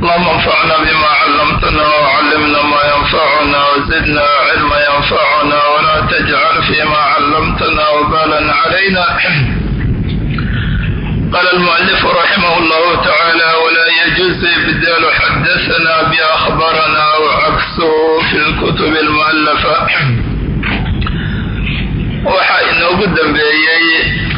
اللهم انفعنا بما علمتنا وعلمنا ما ينفعنا وزدنا علما ينفعنا ولا تجعل فيما علمتنا وبالا علينا قال المؤلف رحمه الله تعالى ولا يجوز إبدال حدثنا بأخبرنا وعكسه في الكتب المؤلفة waxaa inoogu dambeeyey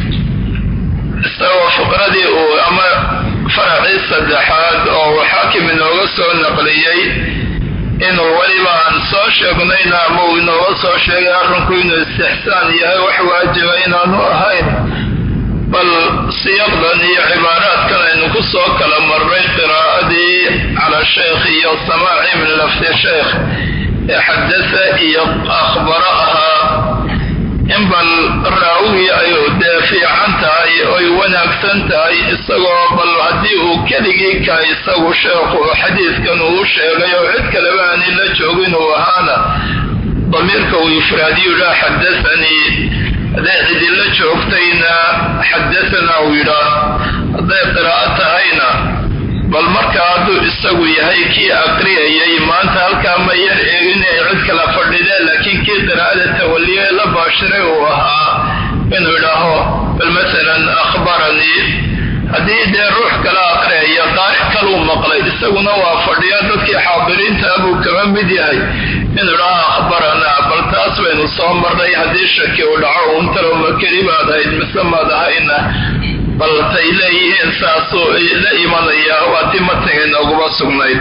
isagoo fuqradii uu ama faracii saddexaad oo uu xaakim inooga soo naqliyey inuu weliba aan soo sheegnayna ama uu inooga soo sheegay arrinku inuu istixsaan yahay wax waajiba inaanu ahayn bal siyaqdan iyo cibaaraadkan aynu ku soo kala marray qiraa'adii cala sheekh iyo samaaci min lafdi sheekh ee xadasa iyo akhbaro ahaa in bal raawigii ay dee fiican tahay oy wanaagsan tahay isagoo bal haddii uu keligii ka isagu sheekhu xadiidkan uu sheegay oo cid kaleba aanin la joogin uu ahaana damiirka uu ifraadiyu yidhaha xadasanii hadday cidila joogtayna xadasanaa uu yidhaah hadday qiraa'o tahayna bal marka hadduu isagu yahay kii aqriyayay maanta halkaa ma yar eegin ay cid kala fadhideen laakiin kii qiraa'ada tawaliye la baashiray uu ahaa inuu idhaaho bal masalan akhbaranii haddii dee ruux kala aqriyaya qaari kaluu maqlay isaguna waa fadhiya dadkii xaadiriinta buu kama mid yahay inuu idhaaho akhbaranaa bal taas baynu soo marnay haddii shaki uu dhaco untalo ma keli baad ahayd mise maad ahayna bal tay leeyihiin saasuu la imanaya waa ti mataga inooguma sugnayd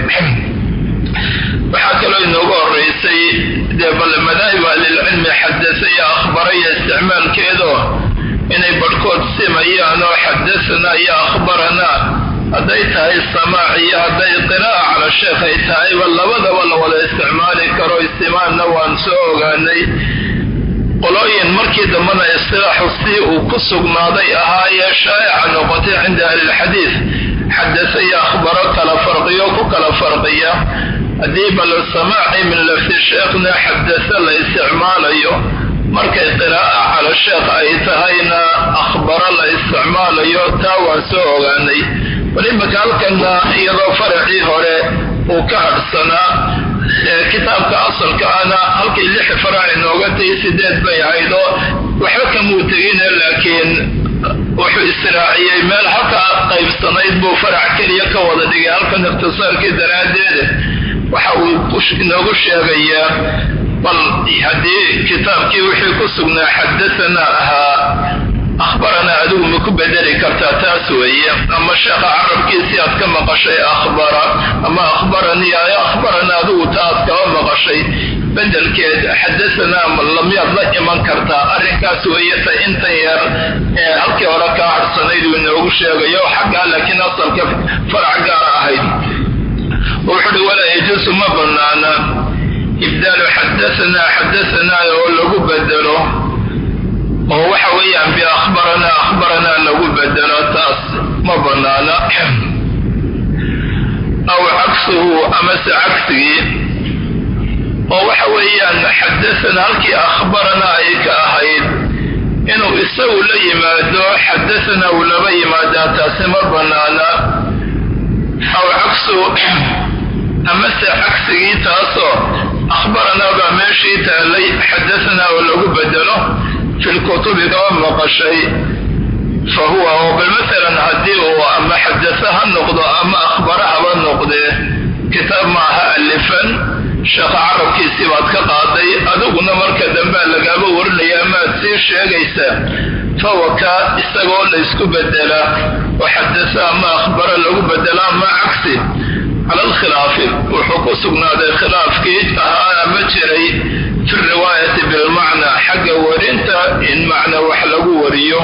waxaa kaloo inoogu horeysay dee bal madaahib ahlilcilmi xadasa iyo akhbara iyo isticmaalkeedo inay barhkood simayaan oo xadasanaa iyo akhbaranaa hadday tahay samaac iyo hadday qiraa'a cala sheekh ay tahayba labadaba la wada isticmaali karo istimaanna waan soo ogaanay qolooyin markii dambena istilaaxu si uu ku sugnaaday ahaayee shaa'ica noqotay cinda ahlilxadiid xadasa iyo akhbaro kala farqiyo ku kala farqiya haddii bal samaaci min lafdi sheekhna xadasa la isticmaalayo markay qiraa'a cala sheekh ay tahayna akhbaro la isticmaalayo taa waan soo ogaanay walimaka halkanna iyadoo faracii hore uu ka hadhsanaa kitaabka asalka ana halkay lix farac inooga tahay sideed bay haydo waxba kamuu tegine laakiin wuxuu israaciyey meel halkaa qaybsanayd buu farac keliya ka wada dhigay halkan ikhtisaarkii daraaddeeda waxa uu inoogu sheegayaa bal haddii kitaabkii wixii ku sugnaa xadasanaa ahaa akhbaranaa adigu ma ku bedeli kartaa taas weeye ama sheekha carabkiisii aad ka maqashay akhbara ama akhbaranii ay akhbaranaa adigu ta aad kaba maqashay bedelkeed xadasanaa lamyaad la iman kartaa arrinkaas weeye ta intan yar ee halkii hore kaa harsanayd uu inoogu sheegayo xaggaa laakiin asalka farac gaara ahayd wuxuuhi walaa yajuusu ma banaana ibdaalu xadasanaa xadasanaa oo lagu bedelo oo waxa weeyaan biakhbaranaa akhbaranaa lagu bedelo taas ma banaana aw cagsuhu amase cagsigii oo waxa weeyaan xadasanaa halkii akhbaranaa ay ka ahayd inuu isagu la yimaado xadasanaa uu laba yimaadaa taasi ma banaana aw cagsu amase cagsigii taasoo akhbaranaa baa meeshii taalay xadasanaa oo lagu bedelo fi lkutubi kaba maqashay fa huwa oo bal masalan haddii uu ama xadasa ha noqdo ama akhbara haba noqdee kitaab maaha alifan sheekha carabkiisii baad ka qaaday adiguna marka dambea lagaaba warinaya amaad sii sheegaysaa fahuwa kaa isagoo laysku bedelaa oo xadasa ama akhbara lagu bedela ama cagsi cala alkhilaafi wuxuu ku sugnaaday khilaafkii ahaa ama jiray fi riwaayati bilmacnaa xagga warinta in macna wax lagu wariyo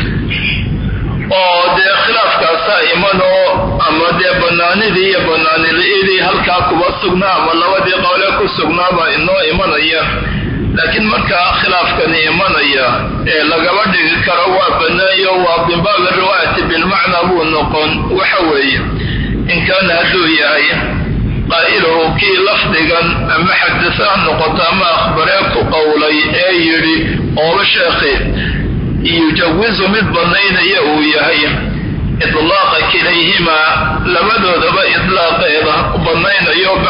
oo dee khilaafkaasaa imanoo ama dee banaanidii iyo banaanili'idii halkaa kuba sugnaa ama labadii qowle ku sugnaabaa inoo imanaya laakiin markaa khilaafkani imanaya ee lagaba dhigi karo waa banaayo waa min baabi riwaayati bilmacnaa buu noqon waxa weeye in kaana hadduu yahay qaa'iluhu kii lafdigan ama xadasa ha noqoto ama akhbaree ku qowlay ee yidhi ooba sheekhi yujawizu mid banaynaya uu yahay idlaaqa kilayhimaa labadoodaba idlaaqeeda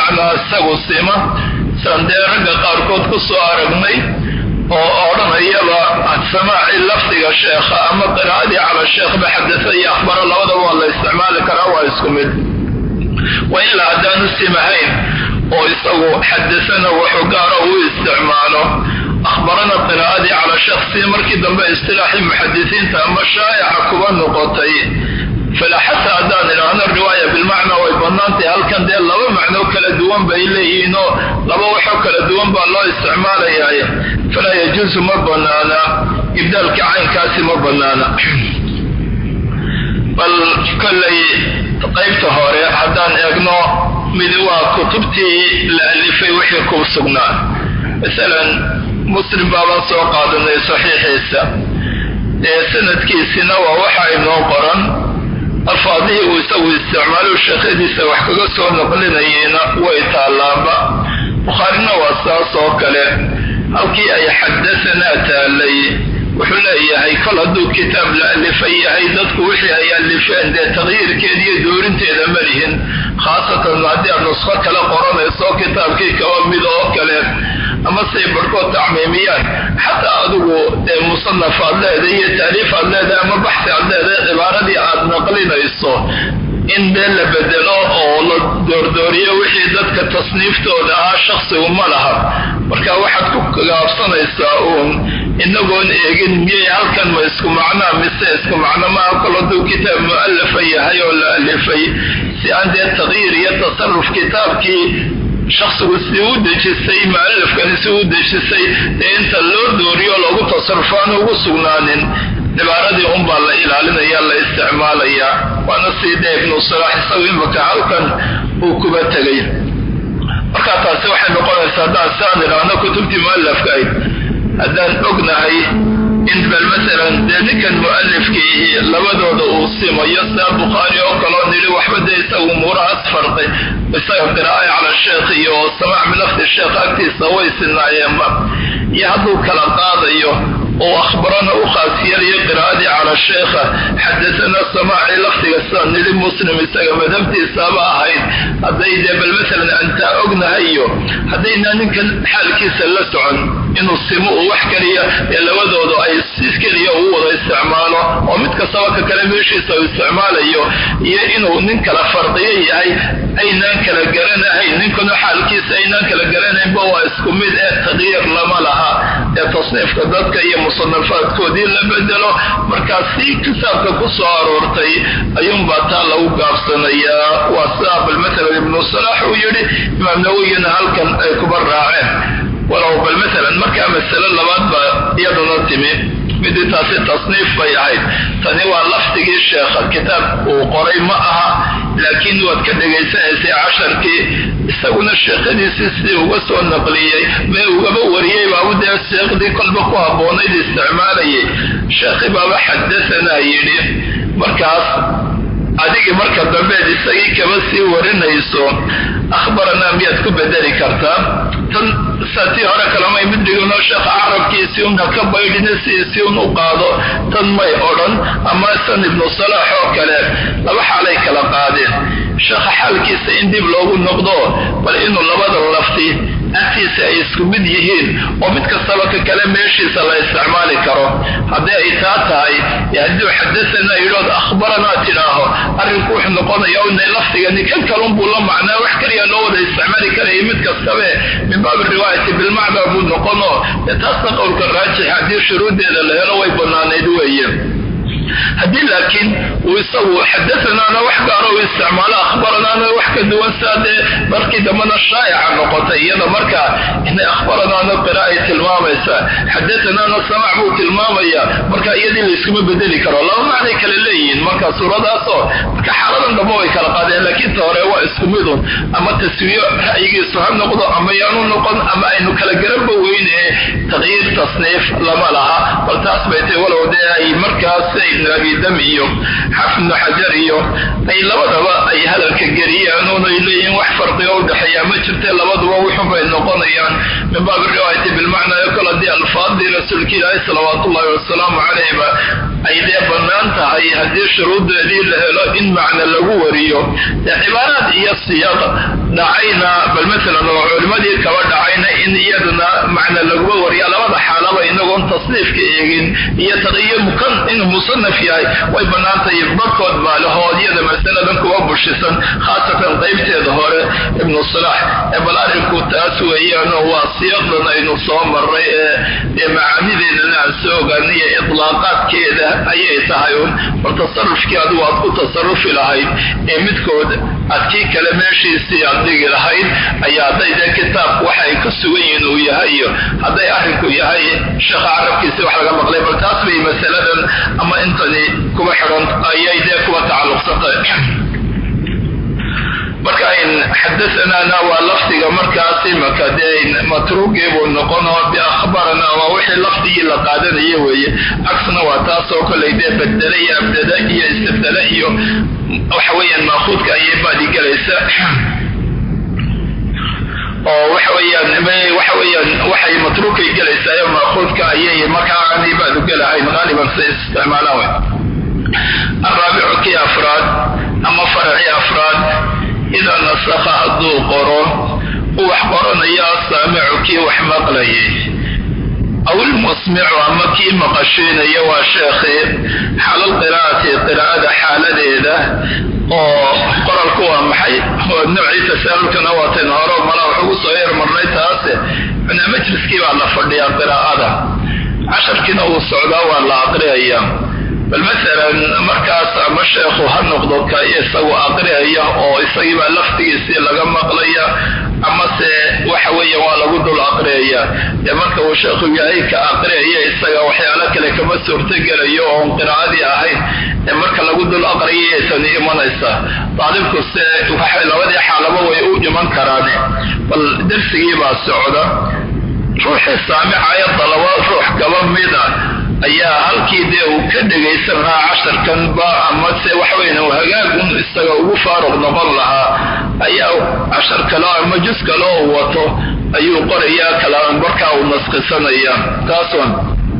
bimacnaa isagu sima saan dee ragga qaarkood ku soo aragnay oo odhanayaba samaaci lafdiga sheekha ama qiraa'adii cala sheekhba xadasa iyo akhbaro labadaba waa la isticmaali karaa waa isku mid wa ilaa haddaanu simahayn oo isagu xadasana wuxuu gaara uu isticmaalo akhbarana qiraa'adii cala sheekh si markii dambe istilaaxii muxadisiinta ama shaa'ica kuba noqotay fala xataa haddaan idhaahno riwaaya bilmacnaa way bannaantahay halkan dee laba macnoo kala duwan bay leeyihiinoo laba waxoo kala duwan baa loo isticmaalayaa falaa yajuusu ma bannaana ibdaalka caynkaasi ma bannaana bal kollay qaybta hore haddaan eegno mid waa kutubtii la alifay wixii ku sugnaa masalan muslim baabaan soo qaadanay saxiixiisa ee sanadkiisina waa waxa inoo qoran alfaadihii uu isagu isticmaalo sheekhadiisa wax kaga soo noqlinayeyna way taallaaba bukhaarina waa saas oo kale halkii ay xadasanaa taallay wuxuu leeyahay kol hadduu kitaab la alifay yahay dadku wixii ay alifeen dee taqyiirkeeda iyo doorinteeda ma lihin khaasatan haddii aad nusqo kale qoranayso kitaabkii kaba mid oo kale ama say barhkood tacmiimiyaan xataa adigu dee musanaf aad leedahay iyo taaliif aad leedahay ama baxsi aad leedahay cibaaradii aad naqlinayso in dee la bedelo oo la doordooriyo wixii dadka tasniiftooda ahaa shaksigu ma laha marka waxaad ku gaabsanaysaa uun inagoon eegin miyay halkan ma isku macnaa mise isku macno maaha kol hadduu kitaab mu'alafa yahay oo la alifay si aan dee taqyiir iyo tasaruf kitaabkii shaksigu si u dejisay mu'alafkani si u dejisay dee inta loo dooriyo loogu tasarufo aan ugu sugnaanin cibaaradii unbaa la ilaalinaya la isticmaalayaa waana sii dee ibnu salaax isagu imaka halkan uu kuba tegay marka taasi waxay noqonaysaa haddaan siaan idhaahno kutubtii mu'alafka ayd haddaan ognahay in bal masalan dee ninkan mu'alifkii labadooda uu simayo sidaa bukhaari oo kaloo nili waxba dee isagu umuurahaas farqi isaga qiraa'ay cala sheekh iyo samaac min lafdi sheekh agtiisa way sinaayeenba iyo hadduu kala qaadayo oo akhbarana u khaas yeelayo qiraa'adii cala sheekha xadasana samaaci lafdiga sida nili muslim isaga madhabtiisaaba ahayd hadday dee bal masalan antaa ognahayo haddayna ninkan xaalkiisa la socon inuu simo uu wax keliya ee labadoodu ay si keliya uu wada isticmaalo oo mid kastaba ka kale meeshiisa uu isticmaalayo iyo inuu nin kala farqiyo yahay aynaan kala garanahayn ninkanu xaalkiisa aynaan kala garanaynba waa isku mid ee taqyiir lama laha ee tasniifka dadka iyo musanafaadkoodii la bedelo markaa si kitaabka ku soo aroortay ayuunbaa taa lagu gaabsanayaa waa sidaa bal matalan ibnu salaax uu yidhi imaam nawowiyana halkan ay kuba raaceen walow bal masalan markaa masale labaad baa iyaduna timi midii taasi tasniif bay ahayd tani waa lafdigii sheekha kitaab uu qoray ma aha laakiin waad ka dhegaysanaysay casharkii isaguna sheekhadiisii sidii uga soo naqliyey mee ugaba wariyey baabu dee sheekhdii kolba ku habboonayd isticmaalayay sheekhi baaba xadasanaa yidhi markaas adigii marka dambeed isagii kaba sii warinayso akhbaranaa miyaad ku bedeli kartaa tan saatii hore kalamay mid dhiginoo sheekha carabkiisii un haka baydhina sidiisii un u qaado tan may odhan ama san ibnu salaax oo kale laba xaalay kala qaadeen sheekha xaalkiisa in dib loogu noqdo bal inuu labada lafti agtiisa ay isku mid yihiin oo mid kastaba ka kale meeshiisa la isticmaali karo haddii ay taa tahay hadduu xadasanaa yidhood akhbaranaa tidhaaho arrinku wuxuu noqonaya inay lafdigani kan kalunbuu la macnaa wax keliya loo wada isticmaali karaya mid kastabe min baabi riwaayati bilmacnaa buu noqono dee taasna qowlka raajix haddii shuruuddeeda la helo way bannaanayd weeye haddii laakiin uu isagu xadasanaana wax gaaro u isticmaalo akhbaranaana wax ka duwan saa dee markii dambena shaa'ica noqotay iyada markaa inay akhbaranaana qira ay tilmaamaysaa xadasanaana samac buu tilmaamaya marka iyadii layskuma bedeli karo laba macnay kale leeyihiin marka suuradaasoo marka xaaladan dambe way kala qaadeen laakiin ta hore waa isku midun ama taswiyo ra'yigiisu ha noqdo ama yaanu noqon ama aynu kala garanba weyne taqyiir tasniif lama laha bal taas bay tahay walow dee ay markaas ibnu abi dam iyo xafid ibnu xajar iyo ay labadaba ay hadalka geliyaan oonay leeyihiin wax farqiga u dhexeeya ma jirte labaduba wuxunbay noqonayaan min baabi riwaayati bilmacnaa yo kol haddii alfaadii rasuulka ilaahi salawaat ullahi wasalaamu calayhba ay dee bannaan tahay haddii shuruuddeedii la helo in macna lagu wariyo dee cibaaraad iyo siyaaq dhacayna bal maalan oo culimadii kaba dhacayna in iyaduna macna laguma wariya labada xaalaba inagoon tasniifka eegin iyo taqiyo mukan inuu musanaf yahay way bannaantahay barkood baa lahoodyada masaladan kuwa bushisan khaasatan qaybteeda hore ibnu salaax ee bal arrinku taas weeyaanoo waa siyaaqdan aynu soo marray ee macaanideedana aan soo ogaanay iyo itlaaqaadkeeda ayay tahay un bal tasarufkii adigu aad ku tasarufi lahayd ee midkood aad kii kale meeshiisii aad dhigi lahayd ayaa hadday dee kitaabku waxa ay ka sugan yihiin uu yahay iyo hadday arrinku yahay sheekha carabkiisi wax laga maqlay bal taas bay masaladan ama intani kuba xidhan ayay dee kuba tacalluqsantay marka ayn xadaanaana waa lafdiga markaas imaka dee matruugii buu noqonoo biakhbarana waa wixii lafdigii la qaadanaya weeye cagsna waa taasoo kolay dee bedele iyo abdada iyo istabdele iyo waxa weeyaan maakuudka ayay baadi gelaysa oo waxa weeyaan waxa weeyaan waxay matruukay gelaysaa maakuudka ayay markaa aanay baadu gelahayn qaaliban say isticmaalaan wey araabicu kii afraad ama faracii afraad idaa nasakha hadduu qoro u wax qoranayo asaamicu kii wax maqlayay aw ilmusmicu ama kii maqashiinaya waa sheekhii xalal qiraa'ati qiraa'ada xaaladeeda oo qoralku waa maxay nocii tasaalulkana waatan hore mala wax ugu soo yarmarnay taase cunaa majliskii baa la fadhiyaa qiraa'ada casharkiina uu socdaa waa la aqriyaya bal maalan markaas ama sheekhu ha noqdo ka isagu aqriyaya oo isagiibaa laftigiisii laga maqlaya amase waxa weeya waa lagu dul aqriyaya dee marka uu sheekhu yahay ka aqriyaya isaga waxyaalo kale kama suurtogelayo oon qiraa'adii ahayn ee marka lagu dul aqriyay tani imanaysa daalibku se waxay labadii xaalaba way u iman karaane bal darsigii baa socda ruuxii saamicaya dalaba ruux kaba mida ayaa halkii dee uu ka dhegaysan lahaa casharkanba amase waxaweyn hagaagun isaga ugu faaruq noqon lahaa ayaa cashar kale ama jus kale uu wato ayuu qorayaa kalamarkaa uu nasqisanaya taason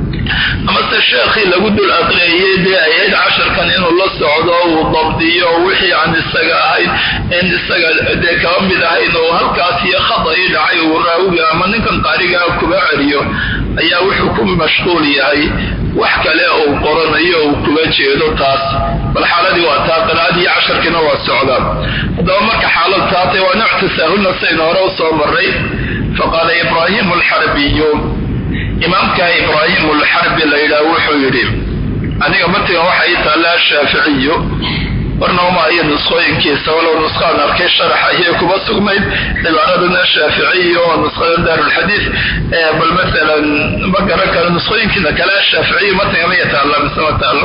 amase sheekhii lagu dul aqriyayay dee ayayd casharkan inuu la socdo uu dabdiyo wixii aan isaga ahayn in isaga dee kaba mid ahayn oo halkaas iyo khada ii dhacay uu raawiga ama ninkan qaarigaa kuba celiyo ayaa wuxuu ku mashquul yahay wax kale uu qoranayo uu kuga jeedo taas bal xaaladii waa taa qiraa'adii casharkiina waa socdaa haddaba marka xaalad taatay waa nooc tasaahulna saynu hore u soo maray faqaala ibraahimu alxarbiyu imaamka ibraahim alxarbi la yidhaah wuxuu yidhi aniga matigan waxa ii taallaa shaaficiyu warnama iyo nusqooyinkiisa walow nusqaan arkay sharax ayay kuba sugnayd cibaaradana shaaficiyo oo nusqada daarulxadiid bal maalan ma garan karo nusqooyinkiina kale shaaficiyu matiga maya taalla mise ma taallo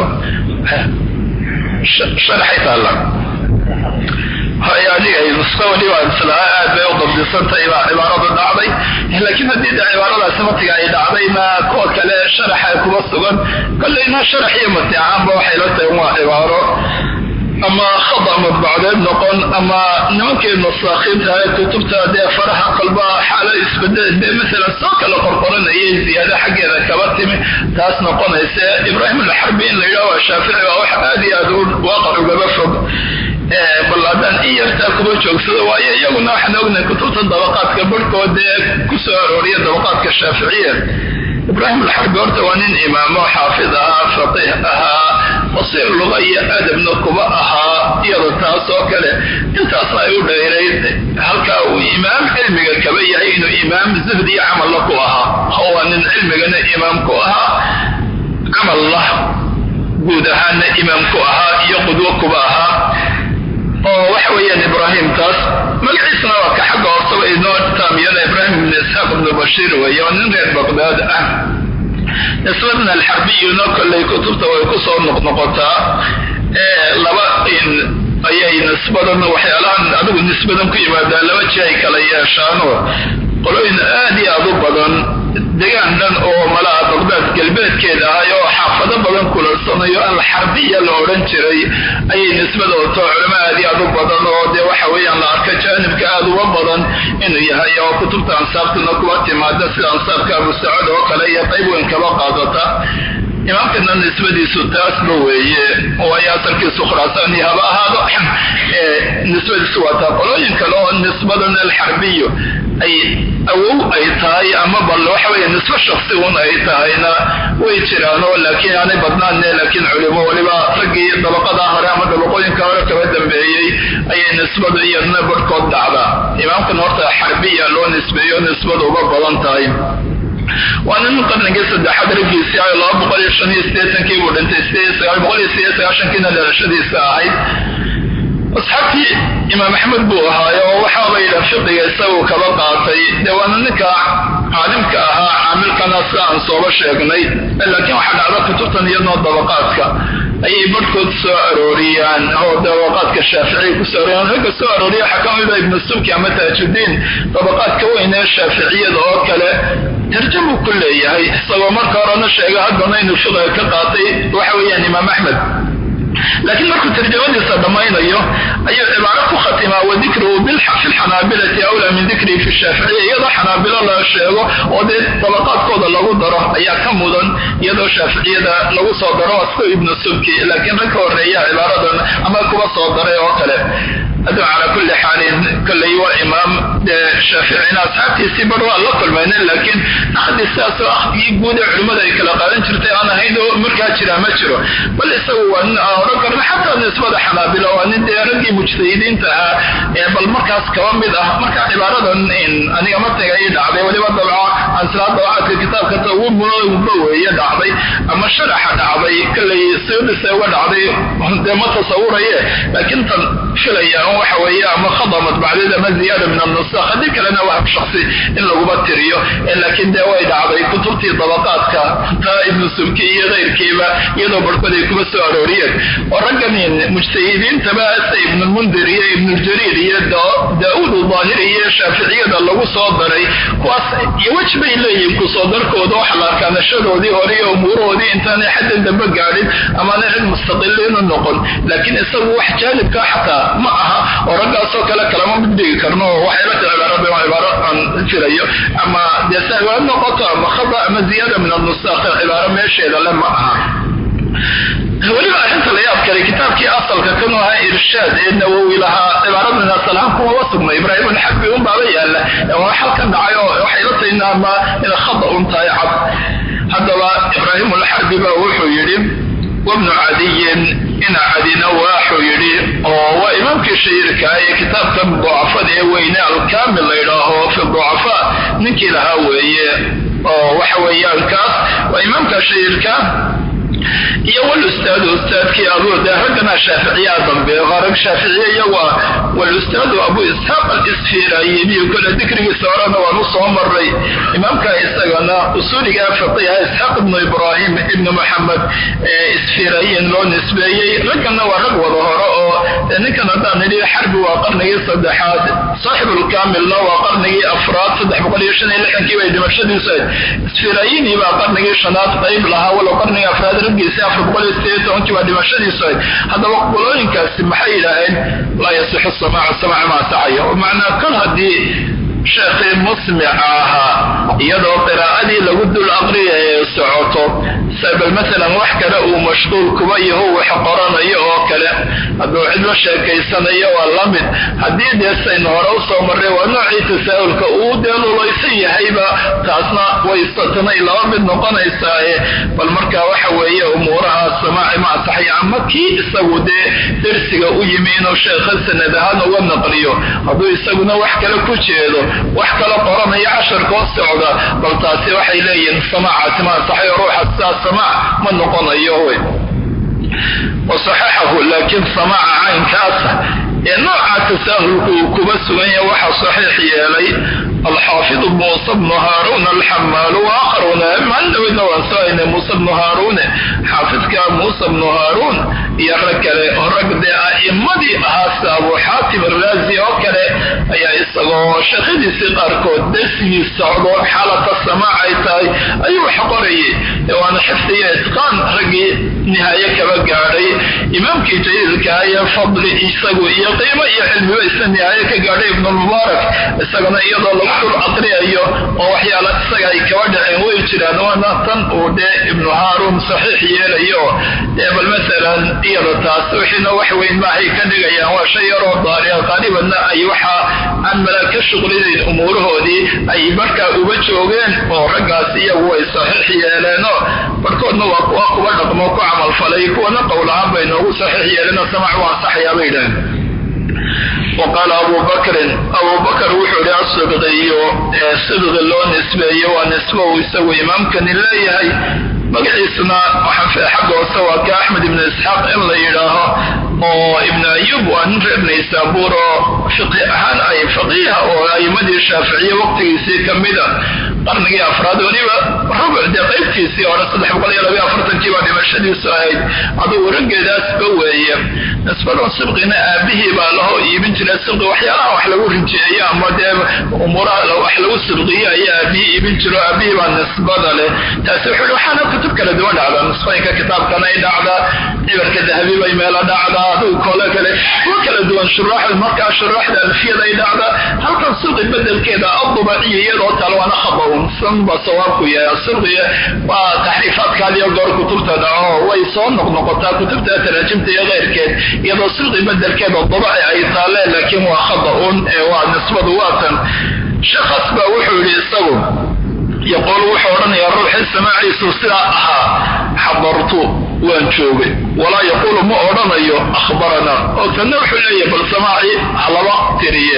sharaxay taalla hay aniga nusqo waliba islaha aad bay u dabdisantay baa cibaaradu dhacday laakiin haddii de cibaaradaasi matiga ay dhacdayna kuwa kale sharaxa kuba sugan kollayna sharax iyo matiacaanba waxay la tahay waa cibaaro ama khada madbacdeed noqon ama nimankii nasaakiinta kutubta dee faraha qalba xaalo isbedel dee maalan soo kala qorqoranayay ziyaada xaggeeda kaba timi taas noqonaysa ibraahim alxarbi in la yidhaha waa shaafici waa wax aad iyo aad u waaqac ugaba fog bal haddaan in yartaa kuba joogsado waayo iyaguna waxaan ognahay kutubta dabaqaadka barhkood ee ku soo arooriya dabaqaadka shaaficiya ibraahim alxarbi horta waa nin imaamo xaafid ahaa faqiih ahaa basiir luga iyo adabna kuba ahaa iyada taas oo kale intaasna ay u dheerayd halkaa uu imaam cilmiga kaba yahay inuu imaam zuhd iyo camalla ku ahaa waa nin cilmigana imaam ku ahaa camalla guud ahaana imaam ku ahaa iyo qudwo kuba ahaa oo waxa weeyaan ibraahim taas magaciisna waa ka xagga horsaba inoo taamiyana ibraahim ibn isxaaq ibnu bashiir weeye oo nin reer baqdaad ah nisbadan alxarbiyuna kollay kutubta way ku soo noqnoqotaa laba ayay nisbadan waxyaalahan adigu nisbadan ku yimaadaa laba ji ay kala yeeshaanoo qolooyin aad iyo aad u badan degaan dhan oo malaha baqdaad galbeedkeeda ahay oo xaafado badan kulansanayo alxarbiya la odhan jiray ayay nisbada wato culamo aad iyo aad u badan oo dee waxa weeyaan la arka jaanibka aad uga badan inuu yahay oo kutubta ansaabtuna kuwa timaada sida ansaabka abu sacuud oo kale iyo qayb weyn kaba qaadata imaamkana nisbadiisu taasba weeye waayo asalkiisu khuraasaan iyo haba ahaado nisbadiisu waa taa qolooyin kale oo nisbadan alxarbiyu ay awow ay tahay ama bal waxa weeye nisbo shaksi un ay tahayna way jiraano laakiin aanay badnaanne laakiin culimo weliba raggii dabaqada hore ama dabaqooyinka hore kaba dambeeyey ayay nisbadu iyadna barhkood dhacdaa imaamkan horta xarbiya loo nisbeeyo nisbadu uga badan tahay waa nin qarnigii saddexaad raggiisii ay laba boqol iyo shan iyo sideetankii buu dhintay sideed boqol iyo sideed sagaashankiina dhalashadiisa ahayd asxaabtii imaam axmed buu ahaayo oo waxaaba yidha fiqiga isagu kaba qaatay dee waana ninka caalimka ahaa caamilkana sida aan sooba sheegnay laakiin waxaa dhacda kutubtan iyadnoo dabaqaadka ayay barhkood soo arooriyaan oo dabaqaadka shaaficiya kusoo arooriyaan ragga soo arooriya waxaa ka mida ibnu subki ama taajudiin dabaqaadka weyn ee shaaficiyada oo kale tarjamuu ku leeyahay isagoo marka horena sheega haddana inuu fiqiga ka qaatay waxa weeyaan imaam axmed laakiin markuu tarjamadiisa dhammaynayo ayuu cibaaro ku khatimaa wadikruhu fi lxanaabilati awlaa min dikrihi fi shaaficiya iyadoo xanaabilo la sheego oo dee dabaqaadkooda lagu daro ayaa ka mudan iyadoo shaaficiyada lagu soo daro asku ibnu subki laakiin rag ka horeeya cibaaradan ama kuwa soo daray oo kale aduu calaa kulli xaalin kolley waa imaam dee shaaficina asxaabtiisii bar waa la kulmaynen laakiin naqdii sidaasoo akhdigii guud ee culimmada ay kala qaadan jirtay aan ahayn oo markaa jira ma jiro bal isagu waa nin aan odhan karna xataa nisbada xanaabila waa nin dee raggii mujtahidiinta ahaa ee bal markaas kaba mid ah marka cibaaradan aniga matniga ii dhacday weliba dabca ansilaa dabacaadka kitaabka tawuba weeye dhacday ama sharaxa dhacday kolley siyadisa uga dhacday dee ma tasawuraye laakiin tan filaya waxa weeye ama khada madbacdeed ama ziyaada min annusakh haddii kalena wahab shaksi in laguba tiriyo laakiin dee way dhacday kutubtii dabaqaadka taa ibnu subki iyo keyrkiiba iyadoo barhkood ay kuba soo arooriyeen oo raggan mujtahidiintaba se ibnulmundir iyo ibnuljariir iyo daauud daahiri iyo shaaficiyada lagu soo daray kuwaas iyo wej bay leeyihin kusoo darkooda waxa la arkaa nashadoodii hore iyo umuurahoodii intaanay xaddan dambe gaadhin amaanay cid mustaqiliinu noqon laakiin isagu wax jaalibka xataa ma aha oo raggaasoo kale kalama mid dhigi karno oo waxayla ta cibaarada waa cibaaro aan filayo ama dee sahwaad noqoto ama khada ama ziyaada min annusakh cibaaro meesheeda le ma aha weliba arrinta la yaab kale kitaabkii asalka kanu ahaa irshaad ee nawowi lahaa cibaaradan asalahaan kumaba sugna ibraahim alxabi un baaba yaala waa halkan dhacay oo waxay la tahay ama ina khada un tahay cad haddaba ibraahim alxabi baa wuxuu yidhi wabnu cadiyin ina cadina waaxuu yidhi oo waa imaamkii shahiirka ee kitaabkan ducafada ee weyne alkaamil la yidhaaho fi ducafa ninkii lahaa weeye oo waxa weeyaan kaas waa imaamka shahiirka iyo walustaadu ustaadkii abude raggana shaaficiyaa dambe rag shaaficiye iyagu ah walustaadu abu isxaaq alisfirayiniyo kole dikrigiisa horena waan u soo maray imaamka isagana usuuliga faqiha isxaaq ibnu ibraahim ibnu maxamed ee isfirayin loo nisbeeyey raggana waa rag wada hore oo ninkan haddaan nidhi xarbi waa qarnigii saddexaad saaxibulkaamilna waa qarnigii afraad saddex boqol iyo shan iyo lixdankii bay dhimashadiisu ahayd isfirayini baa qarnigii shanaad qayb lahaa walow qarnigii afraad raggiisi afar boqol iyo sideed tobankii baa dhimashadiisu ahayd haddaba qolooyinkaasi maxay yidhaaheen laa yasixu samaacu samaac maa saxaya macnaa kol haddii sheekhii musmica ahaa iyadoo qiraa'adii lagu dul aqriya ee socoto bal maalan wax kale uu mashquul kuba yaho wax qoranayo oo kale hadduu cidlo sheekaysanayo waa la mid haddii dee saynu hore usoo marray waa noocii tasaa'ulka uu dee lulaysan yahayba taasna way tanay laba mid noqonaysaaye bal marka waxa weeye umuuraha samaaci ma asaxaya ama kii isagu dee dersiga u yimi inuu sheekha sanad ahaan uga naqliyo hadduu isaguna wax kale ku jeedo wax kala qoranayo casharkoo socda bal taasi waxay leeyihiin samaacaasi ma asaxayo ruuxa sidaas samaac ma noqonayo wey wasaxaxahu laakiin samaaca caynkaasa ee nooca tasaahulku uu kuba sugan yahay waxaa saxiix yeelay alxaafid muuse bnu haaruun alxamaalu waakharuna maalin dhaweydna waan soo haynay muuse bnu haaruune xaafidka muuse bnu haaruun iyo rag kale oo rag dee a'immadii ahaa sida abu xaatim araazi oo kale ayaa isagoo shaqadiisii qaarkood darsigii socdo xaalata samaac ay tahay ayuu wax qorayay waana xifdi iyo itqaan raggii nihaaye kaba gaadhay imaamkii jaliilka iyo fadli isagu iyo qiimo iyo cilmiba isna nihaaye ka gaadhay ibnulmubaarak isagana iyadoo lagu dul aqriyayo oo waxyaala isaga ay kaba dhaceen way jiraan waana tan uu dee ibnu haaruun saxiix yeelayo dee bal masalan iyada taas wixiina wax weyn maahay ka dhigayaan waa shay yaroo daariya qaalibanna ay waxa aan malaa ka shuqlinayn umuurahoodii ay markaa uba joogeen oo raggaas iyagu way saxiix yeeleenoo barhkoodna waa kuwa kuba dhaqmo ku camalfalay kuwana qowlahaan bay noogu saxiix yeeleenoo samac waa ansaxayaa bay idhaheen wa qaala abu bakrin abu bakr wuxuu ihi asibqiyo ee sibqi loo nisbeeyo waa nisbo uu isagu imaamkani leeyahay magaciisuna waxaan xagga hoose waa ka axmed ibnu isxaaq in la yidhaaho oo ibnu ayub waa nin reer naysaabuur oo fiqi ahaan ay faqiiha oo a'imadii shaaficiye waqtigiisii ka mida qarnigii afraad weliba rubuc dee qaybtiisii hore saddex boqol iyo labayo afartankii baa dhimashadiisu ahayd adugu raggeedaasba weeye nisbadan sibqina aabihii baa lahoo iibin jira sibqi waxyaalaha wax lagu rijeeyo ama dee umuuraha wax lagu sibqiyo ayaa aabihii iibin jiro aabihii baa nisbada leh taasi wuxuu hi waxaana kutub kala duwan dhacdaa nisbooyinka kitaabkana ay dhacdaa cibarka dahabi bay meelo dhacdaa adugu koole kale kuwa kala duwan shuraaxda markaa shuraaxda alfiyada ay dhacdaa halkan sibqi bedelkeeda adubaciya iyadoo kale waana khaba san ba sawaabku yahay asibqiya waa taxriifaadkaadiyo goor kutubta dhaco way soo noqnoqotaa kutubta taraajimta iyo keyrkeed iyadoo sibqi bedelkeeda dabaci ay taaleen laakiin waa khada-un ee waa nisbadu waatan shakhas baa wuxuu yidhi isagu yoqol wuxuu odhanayaa ruuxii samaaciisu sidaa ahaa xadartu waan joogay walaa yaquulu ma odhanayo akhbaranaa oo tanna wuxuu leeyahay bal samaaci halaba tiriye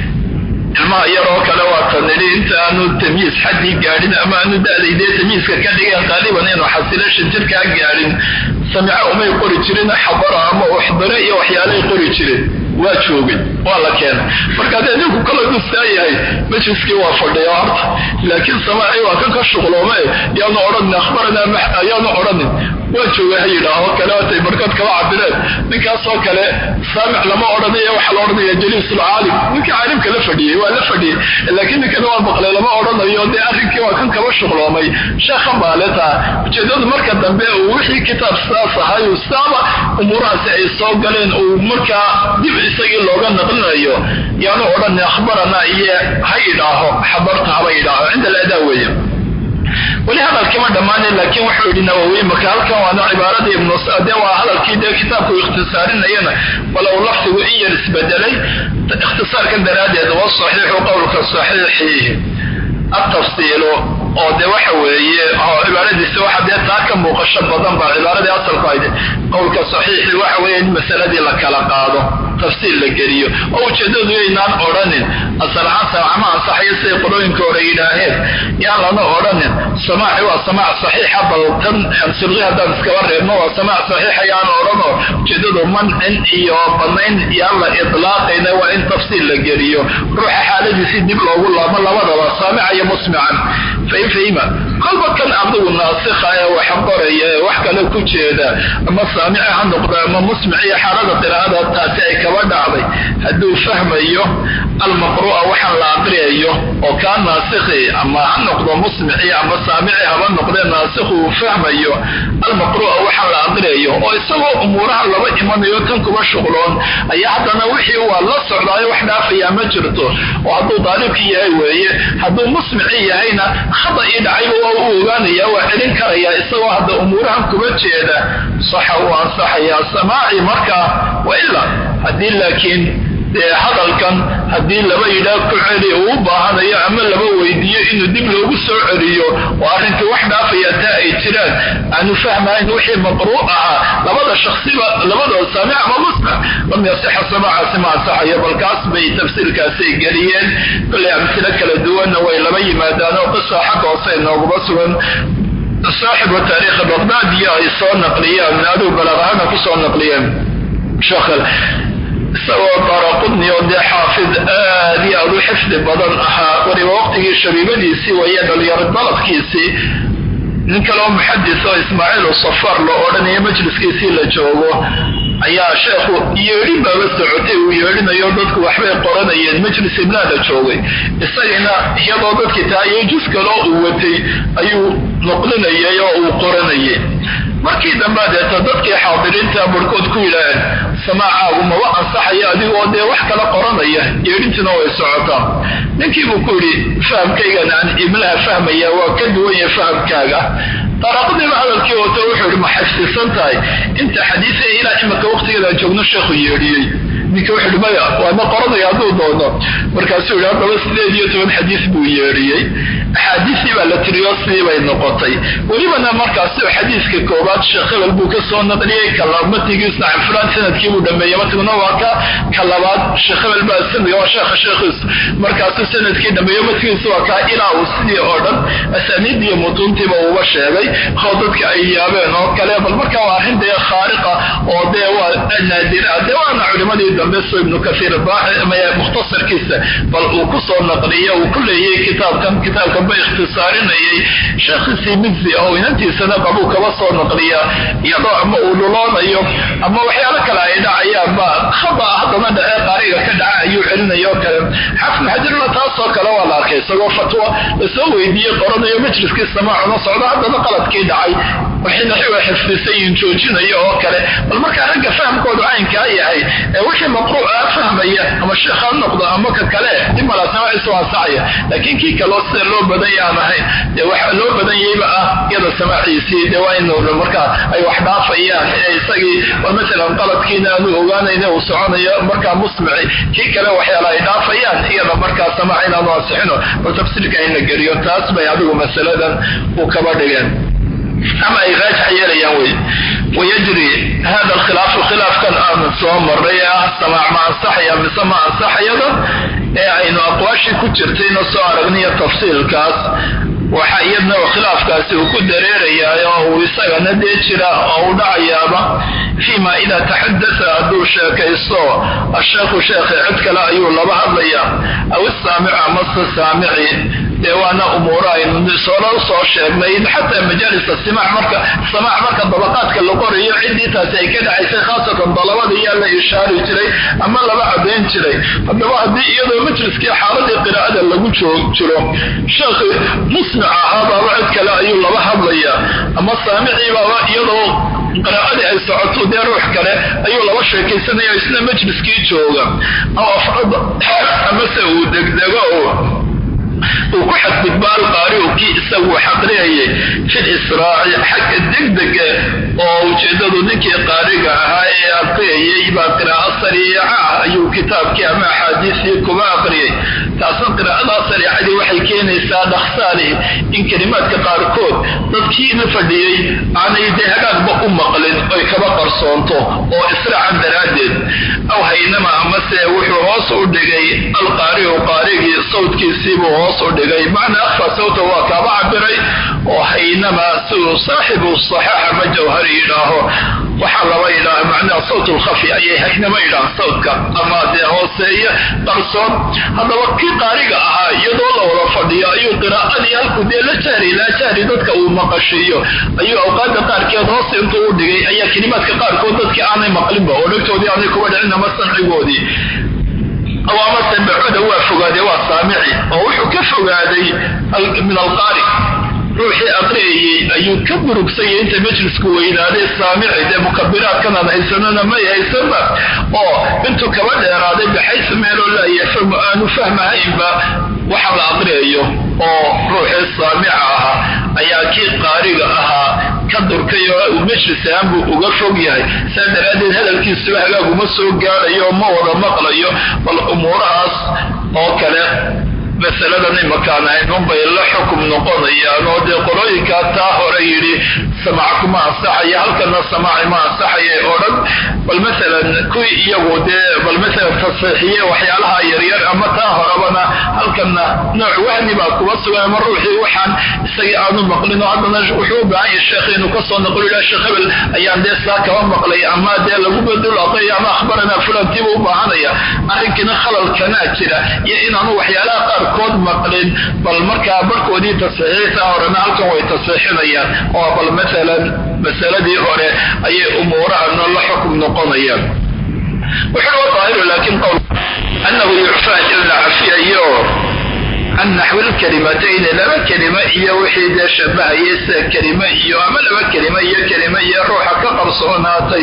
ilmaha yaroo kale waa tanidhi inta aanu tamyiis xaddii gaadhin ama aanu da'daydee tamyiiska ka dhigeen qaaliban inuu xasilo shanjirkaa gaadhin samica umay qori jirin xabara ama uxdire iyo waxyaalay qori jireen waa joogay waa la keenay marka dee ninku kala gustaa yahay majliskii waa fadhiya horta laakiin samaaci waa kan ka shuqloome yaanu odhanin akhbaranaa ayaanu odhanin waa jooga ha yidhaaho kale watay barkood kaba cabireen ninkaasoo kale saamic lama odhanaya waxaa la odhanaya jaliisul caalim ninkii caalimka la fadhiyey waa la fadhiyey laakiin ninkana waa maqlay lama odhanayo dee arrinkii waa kan kaba shuqloomay sheekha baaletaa ujeedadu marka dambe uu wixii kitaab saas ahay saaba umuurahaasi ay soo galeen uu markaa dib isagii looga naqlinayo yaanu odhan akhbarana iyo ha yidhaaho xabarta haba yidhaaho cinda aladaa weeye weli hadalkima dhammaanay laakiin wuxuu yidhi nawowi marka halkan waana cibaaradii ibnu sade waa hadalkii dee kitaabku ikhtisaarinayana walow lafdigu in yar isbedelay ikhtisaarkan daraaddeed wa saxiixu qowlka saxiixi atafsiilu oo de waxa weeye cibaaradiisa waxa dee taa ka muuqasho badan baa cibaaradii asalku ayd qowlka saxiixi waxa weeye in masaladii la kala qaado tafsiil la geliyo oo ujeedadu yaynaan odhanin asalahaan samacma ansaxayo siday qolooyinka hore yidhaaheen yaan lana odhanin samaaci waa samaac saxiixa bal tan sirqi haddaan iskaba reebno waa samaac saxiixa yaan odhano ujeedadu mancin iyo banayn yaan la idlaaqayna waa in tafsiil la geliyo ruuxa xaaladiisii dib loogu laabo labadaba saamica iyo musmican fain fahima kolba kan adigu naasikha ee wax qoraya ee wax kale ku jeeda ama saamici ha noqdo ama musmiciyo xaalada qiraa'ada taasi ay kaba dhacday hadduu fahmayo almaqru'a waxaan la aqriyayo oo kaa naasikhi ama ha noqdo musmici ama saamici haba noqdee naasikhu uu fahmayo almaqru'a waxaan la aqriyayo oo isagoo umuuraha laba imanayo tan kuba shuqloon ayaa haddana wixii waa la socdaayo wax dhaafayaa ma jirto oo hadduu daalibkii yahay weeye hadduu musmici yahayna khada ii dhacayba waa u ogaanaya waa celin karaya isagoo hadda umuurahan kuba jeeda saxa uu ansaxayaa samaaci markaa wa ilaa haddii laakiin dee hadalkan haddii laba yidhaah ku celi uu u baahanayo ama laba weydiiyo inuu dib loogu soo celiyo oo arrinkii wax dhaafaya taa ay jiraan aanu fahmayn wixii maqruu ahaa labada shaksiba labadoo saamic ama musmic lam yasixa samaacaasi ma ansaxayo balkaas bay tafsiirkaasay geliyeen kollay amsilo kala duwanna way laba yimaadaan oo qisa xagga hoose inooguma sugan saaxibu taariikhi baqdaadiyo ay soo naqliyeen aduu balaaqahana ku soo naqliyeen sheekh isagoo daraqudni oo dee xaafid aad iyo aad u xifdi badan ahaa weliba waqtigii shabiibadiisii waya dhalinyaro dalabkiisii nin kaleo muxadis oo ismaaciil safar loo odhanaya majliskiisii la joogo ayaa sheekhu yeedhin baaba socotay uu yeedhinayo dadku waxbay qoranayeen majlis ibnaa la joogay isagana iyadoo dadkii tahayo jus kaloo uu watay ayuu noqlinayay oo uu qoranayay markii dambe deeta dadkii xaadiriinta barhkood ku yidhaaheen samaacaagu maba ansaxayo adigoo dee wax kala qoranaya yeedhintiina way socotaa ninkiibuu ku yidhi fahamkaygan aan ibnaha fahmaya waa ka duwanya fahamkaaga daraqadiiba hadalkii wato wuxuu yidhi ma xifdisan tahay inta xadiisa ilaa imika waqtigeedaan joogno sheekhu yeedhiyey ninka wuxuu maya waana qoranaya hadduu doono markaasuu yihi haddaba sideed iyo toban xadiis buu yeedhiyey axaadiistii baa la tiriyo sidii bay noqotay welibana markaasi xadiiska koobaad sheekh hebel buu ka soo naqliyey matigiisna can fulaan sanadkii buu dhameeyey matiguna waa ka ka labaad sheekh hebel baa sanadka waa sheekha sheekhiis markaasuu sanadkii dhameeyo matigiisa waa kaa ilaa uu sidii oo dhan asaaniid iyo mutuuntiiba uuba sheegay oo dadka ay yaabeen oo kale bal marka waa arrin dee khaariqa oo dee waa naadira dee waana culimadii dambe so ibnu kasiir mukhtasarkiisa bal uu ku soo naqliyo uu ku leeyay kitaabkan kitaabkan ba ikhtisaarinayay sheekhiisii midzi oo inantiisana qabuu kaba soo naqliya iyadoo ama uu luloonayo ama waxyaalo kale ay dhacayaan ba khaba haddana dhacee qaariga ka dhaca ayuu celinaya oo kale xafn xajarna taasoo kale waa la arkay isagoo fatwo lasoo weydiiyey qoranayo majliskii samaacuna socdo haddana qaladkii dhacay waxayna xiwa xifdisayin joojinaya oo kale bal markaa ragga fahamkoodu caynkaa yahay ee wixii maqruuca fahmaya ama sheekh ha noqdo ama ka kale dimalaasamaciisu ansaxaya laakiin kii kaloo sida loo badanya aan ahayn dee waxa loo badanyayba ah iyada samaaciisii dee waa in markaa ay wax dhaafayaan ee isagii bal masalan qaladkiina aanu ogaanayna uu soconayo markaa musmici kii kale waxyaala ay dhaafayaan iyada markaa samaac inaanu ansixino bal tafsiirka in la geliyo taas bay adigu masaladan u kaba dhigeen ama ay raajix yeelayaan wey wayajri hada alkhilaaf khilaafkan aanu soo maray ee ah samaac ma ansaxaya mise ma ansaxayada ee aynu aqwaashii ku jirtayna soo aragniyo tafsiilkaas waxa iyadna khilaafkaasi uu ku dareerayaa oo uu isagana dee jira oo u dhacayaaba fiima idaa taxadasa hadduu sheekaysto asheekhu sheekhi cid kale ayuu laba hadlayaa aw isaamicu amase saamici dee waana umuuro aynu soola soo sheegnay xataa majaalisa simac marka samaac marka dabaqaadka la qorayo ciddii taasi ay ka dhacaysay khaasatan dalabada iyaa la ishaari jiray ama laba caddayn jiray haddaba haddii iyadoo majliskii xaaladii qiraa'ada lagu jiro sheekhi musmic ahabaaba cid kale ayuu laba hadlayaa ama saamicii baaba iyadoo qiraa'adii ay socoto dee ruux kale ayuu laba sheekaysanaya isna majliskii jooga aw afrada amase uu degdego uu ku xadgudba alqaariu kii isagu xaqriyayay fi lisraaci xagga degdega oo ujeedadu ninkii qaariga ahaa ee aqriyayay baa qiraa'o sariica ayuu kitaabkii ama axaadiisii kuba aqriyay taasna qiraa'adaa sariicadii waxay keenaysaa dhaksaali in kelimaadka qaarkood dadkiina fadhiyey aanay dee hagaagba u maqlin oy kaba qarsoonto oo israacan daraaddeed aw haynama amase wuxuu hoos u dhigay alqaariu qaarigii sawdkiisiibuu hoos u dhigay macnaa akhfa sawta waa kaaba cabiray oo haynama siduu saaxibu saxaaxa ma jawhari yidhaaho waxaa laba yidhaaha macnaha sawt lkhafi ayay haynama yidhaah sawdka ama dee hooseeya qarsoon haddaba kii qaariga ahaa iyadoo la wada fadhiyo ayuu qiraa'adii halkuu dee la jahri laa jahri dadka uu maqashiiyo ayuu awqaada qaarkeed hoos intuu u dhigay ayaa kelimaadka qaarkood dadkii aanay maqlinba oo dhegtoodii aanay kuba dhicin ama sancigoodii awaamase bacuda waa fogaadee waa saamici oo wuxuu ka fogaaday min alqaari ruuxii aqriyayey ayuu ka burugsanyay inta majlisku weynaaday saamici dee mukabiraadkan aan haysanona may haysanba oo intuu kaba dheeraaday baxaysu meeloo laa yafhamu aanu fahmahaynba waxa la aqriyayo oo ruuxii saamica ahaa ayaa kii qaariga ahaa ka durkay oo uu majlis ahaan buu uga fog yahay saa daraaddeed hadalkiisuba hagaaguma soo gaadhayo ma wada maqlayo bal umuurahaas oo kale masaladan imakaan ahaynunbay la xukum noqonayaan oo dee qolooyinkaa taa hore yidhi samaac kuma ansaxaya halkana samaaci ma ansaxaya oo dhan bal masalan kuwii iyagu dee bal masalan tasiixiye waxyaalaha yaryar ama taa horebana halkana nooc wahmi baa kuba sugan ama ruuxii waxaan isagii aanu maqlin oo haddana wuxuu u baahan yahay sheekh inuu kasoo naqlo yidhaha sheekh hebel ayaan dee saa kaba maqlay ama dee lagu bedul aqriya ama akhbaranaa fulantiiba u baahanaya arrinkiina khalalkanaa jira iyo inaanu waxyaalaha qaar kood maqlin bal markaa barkoodii tasxiixta horena halkan way tasxiixinayaan oo bal maalan masaladii hore ayay umuurahana la xukum noqonayaan wuxuu wa daahiru laakiin qowl annahu yucfaa in la cafiyayo can naxwi lkalimatayni laba kelima iyo wixii dee shabahayay sida kelime iyo ama laba kelime iyo kelime iyo ruuxa ka qarsoonaatay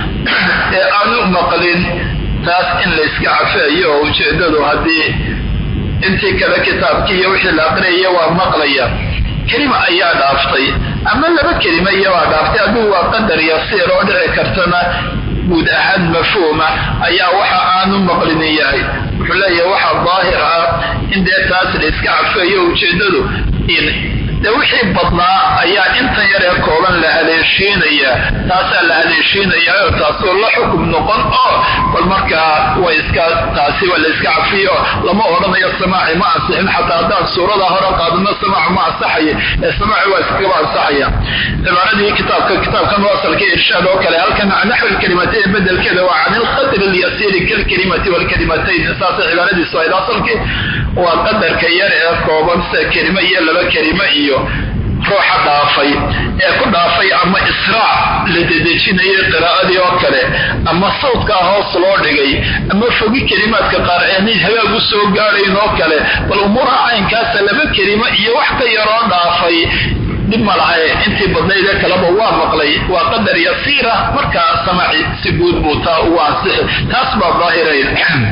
ee aanu maqlin taas in layska cafiyayo oo ujeedadu haddii intii kale kitaabkii iyo wixii la aqriyaya waa maqlaya kelima ayaa dhaaftay ama laba kelima iyabaa dhaaftay adigu waa qadar yasiir oo dhici kartana guud ahaan mafhuuma ayaa waxa aanu maqlinin yahay wuxuu leeyahay waxa daahir ah in dee taas la iska cafeeyo ujeeddadu de wixii badnaa ayaa intan yar ee kooban la haleeshiinayaa taasaa la haleeshiinayaa oo taasoo la xukum noqon oo bal markaa way iska taasi waa la iska cafiyo lama odhanayo samaaci ma ansixin xataa haddaan suurada hore qaadano samaacu ma ansaxayo ee samaaci waa iskagaba ansaxaya cibaaradii kitaabka kitaabkan wasalka irshaad oo kale halkan naxwi lkalimatain bedelkeeda waa can ilqadri lyasiiri kalkalimati walkalimatayn saasay cibaaradiisu ahayd asalkii waa qadarka yar ee kooban sida kelimo iyo laba kelimo iyo ruuxa dhaafay ee ku dhaafay ama israac la dedejinayay qiraa'adii oo kale ama sawdkaa hoos loo dhigay ama fogi kelimaadka qaar aanay hagaag u soo gaadhayn oo kale bal umuuraha caynkaasa laba kelimo iyo wax ka yaroo dhaafay dhib ma lahae intii badnayd ee kaleba waa maqlay waa qadar yasiira markaa samaci si guud buu taa ugu ansixi taas baa daahirayn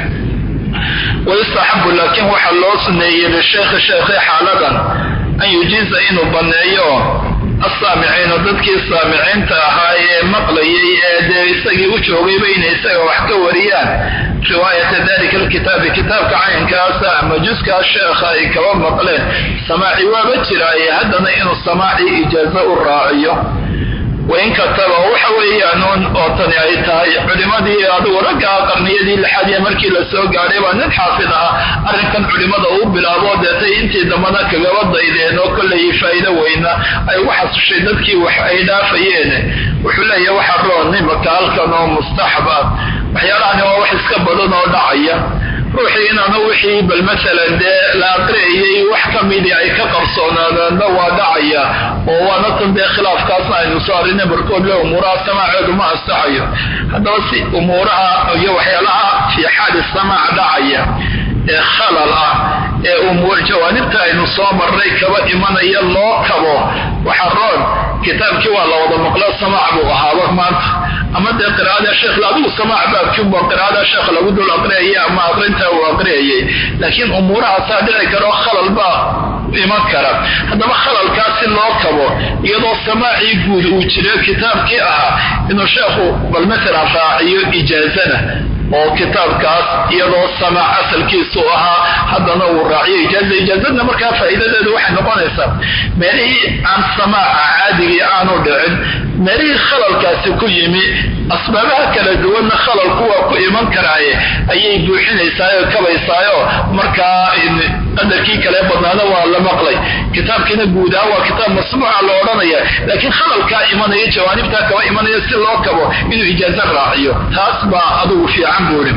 wayustaxabu laakiin waxaa loo suneeyey lisheekhi sheekhi xaaladan an yujiiza inuu banneeyo assaamiciina dadkii saamiciinta ahaa ee maqlayay ee dee isagii u joogayba inay isaga wax ka wariyaan riwaayata dalika alkitaabi kitaabka caynkaasa ama juskaa sheekha ay kaba maqleen samaaci waaba jiraaye haddana inuu samaaci ijaazo u raaciyo wain kataba waxa weeyaanuun oo tani ay tahay culimadii adigu raggaa qarniyadii lixaad ee markii la soo gaadhay baa nin xaafid ah arrinkan culimada uu bilaabo deetay intii dambana kagaba daydeen oo kollay faa'iido weyna ay ugu xasushay dadkii wax ay dhaafayeen wuxuu leeyahay waxa roon imaka halkan oo mustaxab ah waxyaalahani waa wax iska badan oo dhacaya ruuxii inaanu wixii bal maalan dee la aqriyayay wax ka midii ay ka qarsoonaadaanna waa dhacaya oo waana tan dee khilaafkaasna aynu soo arrinay barkood le umuuraha samaaceedu ma ansaxayo haddaba si umuuraha iyo waxyaalaha fii xaali samaac dhacaya ee khalal ah ee umuur jawaanibta aynu soo marray kaba imanaya loo kabo waxa roon kitaabkii waa la wada maqlo samaac buu ahaaba maanta ama dee qiraa'ada sheekh adigu samaac baabkiunba qiraa'ada sheekh lagu dul aqriyayay ama aqrinta uu aqriyayay laakiin umuurahaasaa dhici karo khalal baa iman kara haddaba khalalkaasi loo kabo iyadoo samaacii guud uu jiro kitaabkii ahaa inuu sheekhu bal maalan raaciyo ijaazana oo kitaabkaas iyadoo samaac asalkiisu ahaa haddana uu raaciyo ijaaza ijaazadna markaa faa'iidadeedu waxay noqonaysaa meelihii aan samaaca caadigii aanu dhicin meelihii khalalkaasi ku yimi asbaabaha kala duwanna khalalku waa ku iman karaaye ayay buuxinaysaayoo kabaysaayo markaa qadarkii kale badnaada waa la maqlay kitaabkiina guud ahaan waa kitaab masmuuca la odhanaya laakiin khalalkaa imanaya jawaanibtaa kaba imanaya si loo kabo inuu ijaazo raaciyo taas baa adugu fiican buuri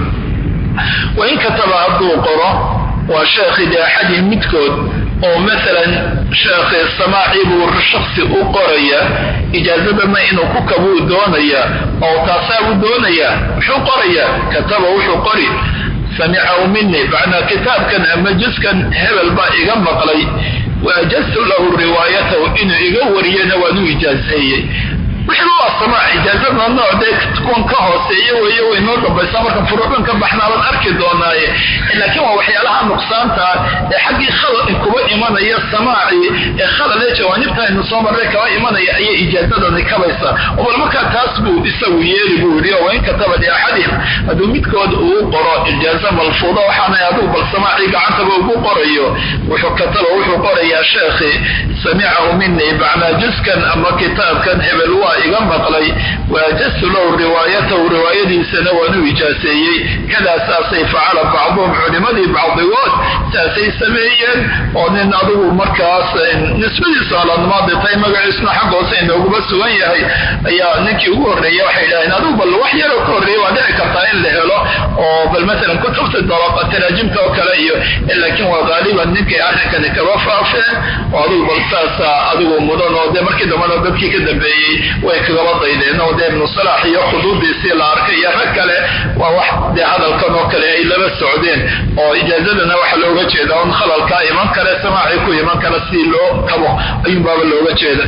wain kataba hadduu qoro waa sheekhi de axadii midkood oo maalan sheekhi samaaci buu shaksi u qoraya ijaazadana inuu ku kabuu doonaya oo taasaabuu doonaya muxuu qoraya kataba wuxuu qori samicahu mini macnaa kitaabkan ama juskan hebel baa iga maqlay waajaztu lahu riwaayatahu inuu iga wariyana waan u ijaazeeyey wixii waa samaac ijaazadna nooc dee kuwan ka hooseeya weeye way noo dambaysaa marka furuucdan ka baxnaaban arki doonaaye laakiin waa waxyaalaha nuqsaanta ee xaggii khalal kuba imanaya samaacii ee khalal ee jawaanibta aynu soo marray kaba imanaya ayay ijaazadani kabaysaa oo bal markaa taas buu isagu yeeli buu yidhi oo wain kataba liaxadihim hadduu midkood uu qoro ijaaza malfuuda waxaana adigu bal samaacii gacantaba ugu qorayo wuxuu kataba wuxuu qorayaa sheekhi samicahu mini macnaa juskan ama kitaabkan hebel waa iga maqlay waajaztu lahu riwaayatahu riwaayadiisana waan u ijaaseeyey kadaa saasay facala bacduhum culimadii bacdigood saasay sameeyeen oo nin adigu markaas nisbadiisu aladmaadi tahay magaciisuna xag hoose inooguma sugan yahay ayaa ninkii ugu horreeya waxay idhaheen adigu bal wax yaroo ka horreeya waa dhici kartaa in la helo oo bal maalan kutubta taraajimta oo kale iyo laakiin waa qaaliban ninkay arrinkani kaba faafeen oo adigu bal saasa adigu mudan oo dee markii dambana dadkii ka dambeeyey way kagaba daydeen oo dee ibnu salaax iyo khuduudiisii la arkay iyo rag kale waa wax dee hadalkan oo kale ay laba socdeen oo ijaazadana waxaa looga jeeda un khalalkaa iman kale samaacii ku iman kale si loo kabo ayuunbaaba looga jeeda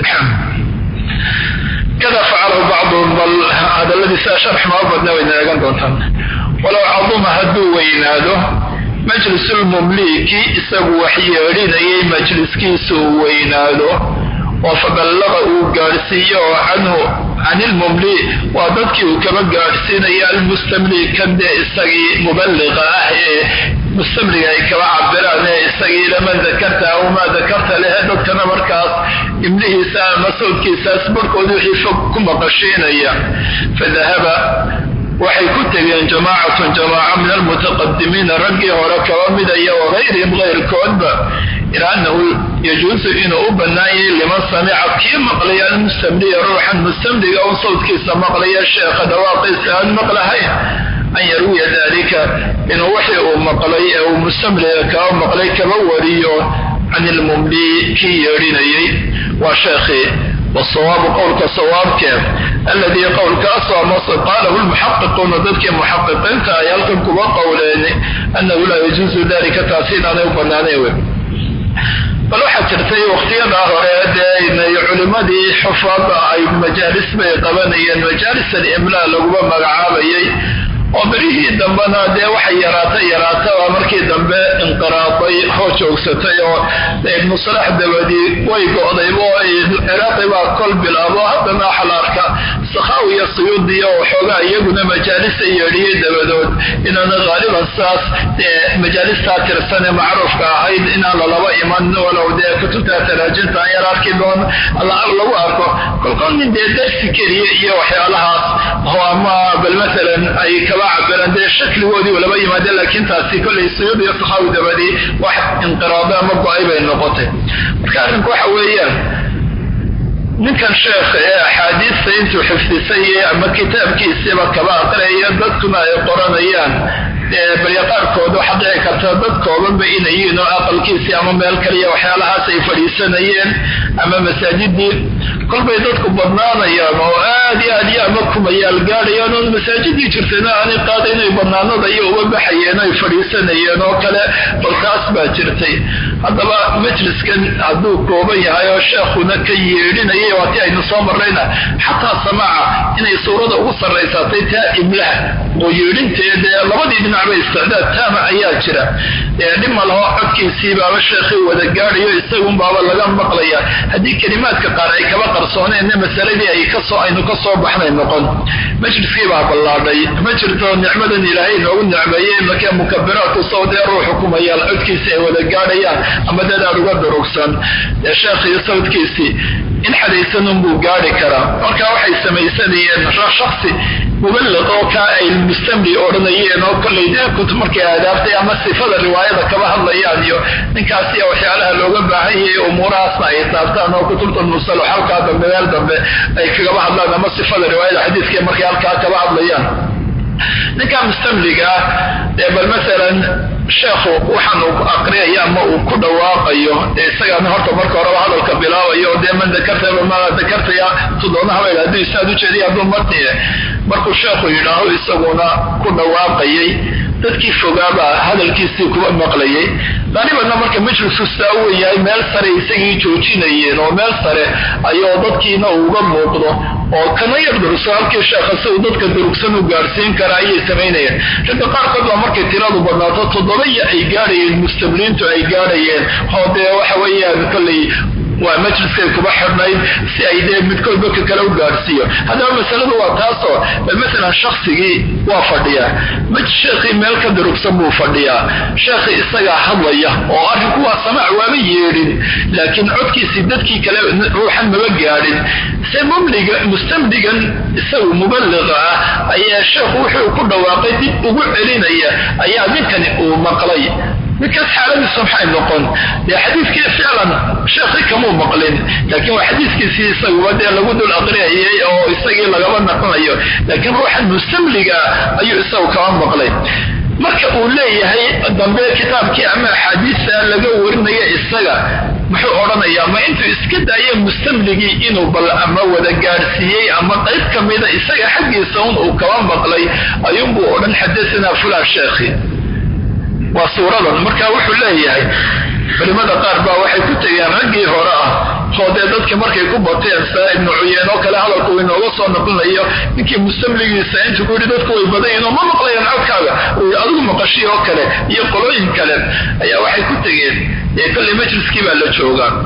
kada facalahu bacduhum bal hadaladiisa sharx noo badna wayna eegan doontaan walow caduma hadduu weynaado majlisulmumliiki isagu wax yeedhinayay majliskiisa uu weynaado oo faballaqa uu gaadhsiiyo oo canhu can ilmumli waa dadkii uu kaba gaadhsiinaya almustamli kan dee isagii muballiqa ah ee mustamliga ay kaba cabiraan ee isagii laman dakarta aw maa dakarta lehe dadkana markaas imlihiisa ama sawdkiisaas barhkood wixii fog ku maqashiinaya fadahaba waxay ku tegeen jamaacatun jamaaca min almutaqadimiina raggii hore kaba midaya wagayrihim kayrkoodba ilaa annahu yajuusu inuu u bannaanyay liman samica kii maqlaya almustamliya ruuxan mustamliga un sawdkiisa maqlaya sheekha dhawaaqiisa aan maqlahayn an yarwiya dalika inuu wixii uu maqlay ee uu mustamliga kaba maqlay kaba wariyo can ilmumli kii yeedhinayay waa sheekhii wasawaabu qowlka sawaabkee alladii qowlkaasoo amase qaalahu lmuxaqiquuna dadkii muxaqiqiinta ay halkan kuba qowleen annahu laa yajuusu dalika taasi inaanay u bannaanayn wey bal waxaa jirtay wakhtiyadaa hore dee culimmadii xufaada ay majaalis bay qabanayeen majaalis alimlaa laguma magacaabayay oo berihii dambena dee waxay yaraata yaraataba markii dambe inqiraaday hoo joogsatay oo ibnu salax dabadii way go'dayba oo ciraaqi baa kol bilaabo haddana waxa la arka sakhawiya suyuudiya oo xoogaa iyaguna majaalisa yeedhiyey dabadood inaana haaliban saas dee majaalistaa tirsan ee macruufka ahayd inaan lalaba iman walow dee kutubta taraajinta aan yar arki doon lagu arko kolkol nin dee darsi keliya iyo waxyaalahaas oo ama bal maalan ay kaba cabiraan dee shakligoodii laba yimaadeen laakiin taasi kollay suyuud iyo sakhawi dabadii wax inqiraado ama go-ay bay noqotay marka arrinku waxa weeyaan ninkan sheekha ee axaadiista intuu xifdisay ama kitaabkiisiiba kaba aqraya dadkuna ay qoranayaan balya qaarkood waxaa dhici karta dad koobanba inayiin oo aqalkiisii ama meel kaliya waxyaalahaas ay fadhiisanayeen ama masaajidii kolbay dadku badnaanayaan oo aad iyo aad iyo ama kumayaal gaadhayaan oo masaajidii jirtayna aanay qaada inay badnaanada iyo uga baxayeen ay fadhiisanayeen oo kale bal taas baa jirtay haddaba majliskan hadduu kooban yahay oo sheekhuna ka yeedhinayay waatii aynu soo marrayna xataa samaaca inay suurada ugu sarraysatay taa imlaha oo yeedhinteedee labadii dhinacba isticdaad taama ayaa jira dhib ma laho codkiisii baaba sheekhii wada gaadhayo isagunbaaba laga maqlaya haddii kelimaadka qaar ay kaba qarsooneenna masaladii ay kasoo aynu ka soo baxnay noqon majliskii baa ballaadhay ma jirto nicmadan ilaahay inoogu nicmeeyey markee mukabiraadku sawdee ruuxu kumayaal codkiisii ay wada gaadhayaan ama dad aad uga durugsan sheekhii sawdkiisii in xadaysanun buu gaadhi karaa marka waxay samaysanayeen shaksi muballiq oo kaa ay mustamli odhanayeen oo kollay dee kutub markay aadaabtay ama sifada riwaayada kaba hadlayaan iyo ninkaasi waxyaalaha looga baahan yahay umuurahaasna ay taabtaan oo kutubta musalo halkaa dambe meel dambe ay kagaba hadlaan ama sifada riwaayada xadiiska markay halkaa kaba hadlayaan ninkaa mustamliga ah ee bal maalan sheekhu waxaan uu aqriyaya ama uu ku dhawaaqayo dee isagaana horta marka horeba hadalka bilaabayo dee man dakartaba ma dakartaya tudoonahabay hadduu isaad ujeediya hadduu martiye markuu sheekhu yidhaaho isaguna ku dhawaaqayay dadkii fogaabaa hadalkiisii kuba maqlayay qaalibanna marka majlisku sidaa u weyahay meel sare isagii joojinayeen oo meel sare ayuu dadkiina uga muuqdo oo kana yar durugsan halkii sheekha si uu dadka durugsan u gaadhsiin kara ayay samaynayeen ragga qaarkood baa markay tiradu badnaato toddobaya ay gaadhayeen mustabliintu ay gaadhayeen oo dee waxa weeyaan kollay waa majliskay kuba xidhnayd si ay dee midkoodba ka kale u gaadhsiiyo haddaba masaladu waa taasoo bal maalan shaksigii waa fadhiyaa maj sheekhii meel ka durugsan buu fadhiyaa sheekhii isagaa hadlaya oo arrinku waa samaac waaba yeedhin laakiin codkiisii dadkii kale ruuxan maba gaadhin se mumliga mustamligan isagu muballiqa ah ayaa sheekhu wuxuu ku dhawaaqay dib ugu celinaya ayaa ninkani uu maqlay ninkaas xaaladiisu maxay noqon dee xadiiskii ficlan sheekhi kamuu maqlin laakiin waa xadiiskiisii isaguba dee lagu dul aqriyayay oo isagii lagaba naqonayo laakiin ruuxan mustamliga ayuu isagu kama maqlay marka uu leeyahay dambe kitaabkii ama axaadiista laga warinaya isaga muxuu odhanayaa ma intuu iska daaye mustamligii inuu bal ama wada gaadhsiiyey ama qayb ka mida isaga xaggiisa un uu kaba maqlay ayuunbuu odhan xadasanaa fulaan sheekhi waa suuradan marka wuxuu leeyahay culimada qaar baa waxay ku tegeen raggii hore ah oo dee dadka markay ku bateen saa ibnu cuyeen oo kale hadalku inooga soo noqonayo ninkii mustamligiisa intuu ku yidhi dadku way badan yihin oo ma maqlayaan codkaaga uu adigu maqashii oo kale iyo qolooyin kale ayaa waxay ku tegeen dee kolley majliskii baa la joogaa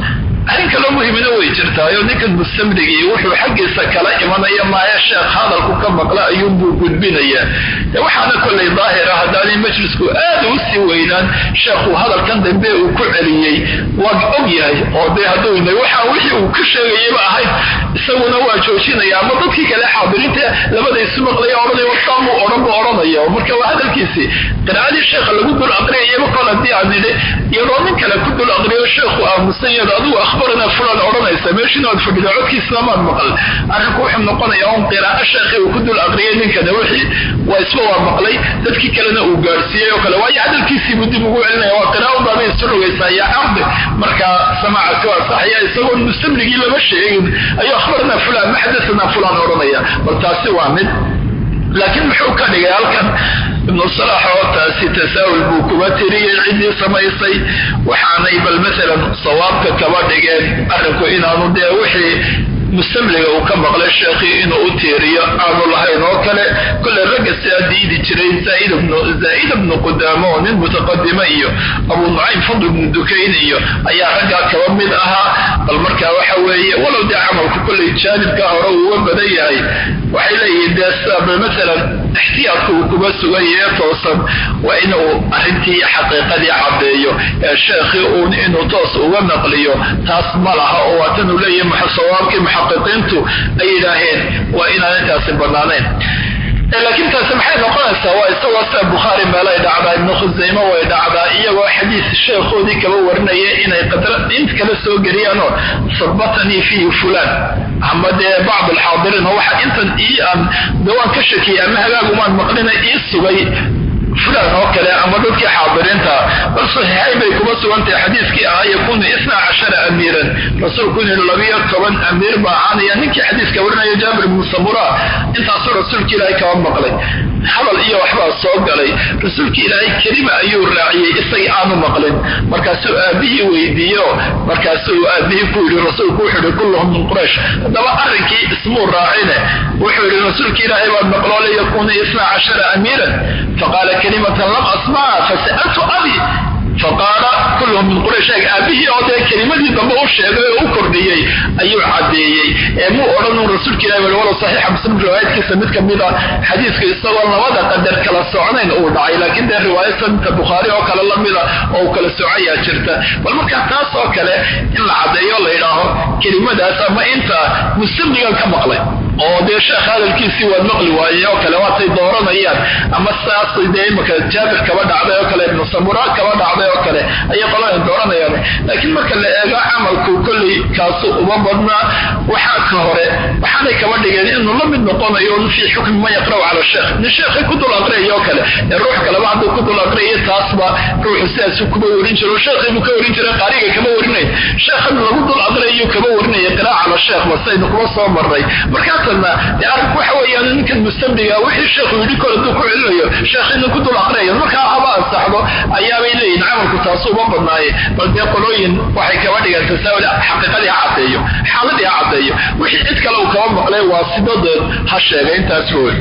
arrin kaloo muhimina way jirtaayo ninkan mustamligii wuxuu xaggiisa kala imanaya maaya sheekh hadalku ka maqla ayuunbuu gudbinaya waxaana kollay daahira haddaanay majlisku aad u sii weynaan sheekhu hadalkan dambe uu ku celiyey waa og yahay oo dee hadduu waxa wixii uu ka sheegayaba ahayd isaguna waa joojinaya ama dadkii kale xaadiriinta labada isu maqlaya odhanay wasaamuu odhan buu odhanaya marka waa hadalkiisii qiraa'adii sheekha lagu dul aqriyayaba kol haddii aan nidhi iyadoo nin kale ku dul aqriyo sheekhu aamusan yaad adigu akhbarana fulan odhanaysa meeshiina aad fadhida codkiisna maad maqal arrinku wuxuu noqonaya un qiraa'o sheekhi uu ku dul aqriyay ninkana wixii waa isba waa maqlay dadkii kalena uu gaadhsiiyey oo kale waayo hadalkiisii buu dib ugu celinaya waa qiraa'o baabay isu rogaysaa yaa cardi marka samaacaasi waa saxaya isagoo mustamligii lama sheegin ayuu akhbarana fulan ma xadathana fulan odhanaya bal taasi waa mid laakiin muxuu ka dhigay halkan ibnu salax oo taasi tasaahul buu kuba tiriyey ciddii samaysay waxaanay bal maalan sawaabka kaba dhigeen arrinku inaanu dee wixii mustamliga uu ka maqlay sheekhii inuu u tiiriyo aanu lahayn oo kale kole ragga sidaa diidi jiray zaa'id bnu qudaamo oo nin mutaqadima iyo abu nucaym fadl bnu dukayn iyo ayaa raggaa kaba mid ahaa bal markaa waxa weeye walow dee camalku kollay jaanibka hore uuga badan yahay waxay leeyihiin dee saba maalan ixtiyaadku uu kuba sugan yahe toosan waa inuu arrintii xaqiiqadii caddeeyo ee sheekhii uun inuu toos uga naqliyo taas ma laha oo waatanuu leeyahay sawaabkii muxaqiqiintu ay yidhaaheen waa inaan intaasi bannaanayn laakiin taasi maxay noqonaysaa waa isagoo sida bukhaari meelay dhacdaa ibnu khusayme way dhacdaa iyagoo xadiis sheekhoodii kaba warinaya inay qadra int kala soo geliyaanoo sabatanii fiihi fulaan ama dee bacd alxaadiriin oo waxa intan ii aan dawaan ka shakiyay ama hagaagumaan maqlina ii sugay fulan oo kale ama dadkii xaadiriinta bal saxiixayn bay kuma sugantahay xadiiskii ahaa yakunu isna cashara amiiran rasuulku inuu labiyo toban amiir baa ahaanaya ninkii xadiiska warinaya jaabir ibnu samura intaasuu rasuulka ilaahay kaba maqlay hadal iyo waxbaa soo galay rasuulka ilaahay kelima ayuu raaciyey isagii aanu maqlin markaasuu aabihii weydiiyo markaasuu aabihii ku yidhi rasuulku wuxuu yihi kulluhum min quraysh haddaba arrinkii ismuu raacine wuxuu yidhi rasuulka ilaahay baad maqloole yakunu isna cashara amiiran faqaala kalimatan lam asmaca fasa'altu abi faqaala kulluhum min quraysh aabihii oo dee kelimadii dambe u sheegay oo u kordhiyey ayuu caddeeyey ee muu odhanun rasuulka ilahi wali walow saxiixa muslim riwaayadkiisa mid ka mid a xadiiska isagoo labada qadar kala socnayn uu dhacay laakiin dee riwaayadsanka bukhaari oo kale lamida oo uu kala socayaa jirta bal markaa taas oo kale in la caddeeyo la yidhaaho kelimadaas ama inta mustamligan ka maqlay oo dee sheekh hadalkiisii waad maqli waayey oo kale waatay dooranayaan ama saas dee imaka jaabir kaba dhacday oo kale ibnu samura kaba dhacday oo kale ayay qolada dooranayaan laakiin marka la eego camalku kolley kaasu uma badnaa waxaa ka hore waxaanay kaba dhigeen inuu la mid noqonayo fii xukmi man yaqra'u cala sheekh nin sheekhay ku dul aqriyay oo kale ee ruux kaleba hadduu ku dul aqriyay taasba ruuxu sidaasu kuma warin jiro sheekhay buu ka warin jiray qaariga kama warinayn sheekhan lagu dul aqriyayuu kama warinaya qiraa'a cala sheekh basaynu kuma soo marray markaasanna dee arrinku waxa weeyaan ninkan mustamliga wixii sheekhu yidhi kor hadduu ku celinayo sheekh inuu ku dul aqriyayo markaa haba ansaxdo ayaabay leeyihin camalku taasu uma badnaaye bal dee qolooyin waxay kaba dhigaan tasaawul xaqiiqadii ha caddeeyo xaaladii ha caddeeyo wixii cid kale uu kaba maqlay waa sidadeed ha sheegay intaas wey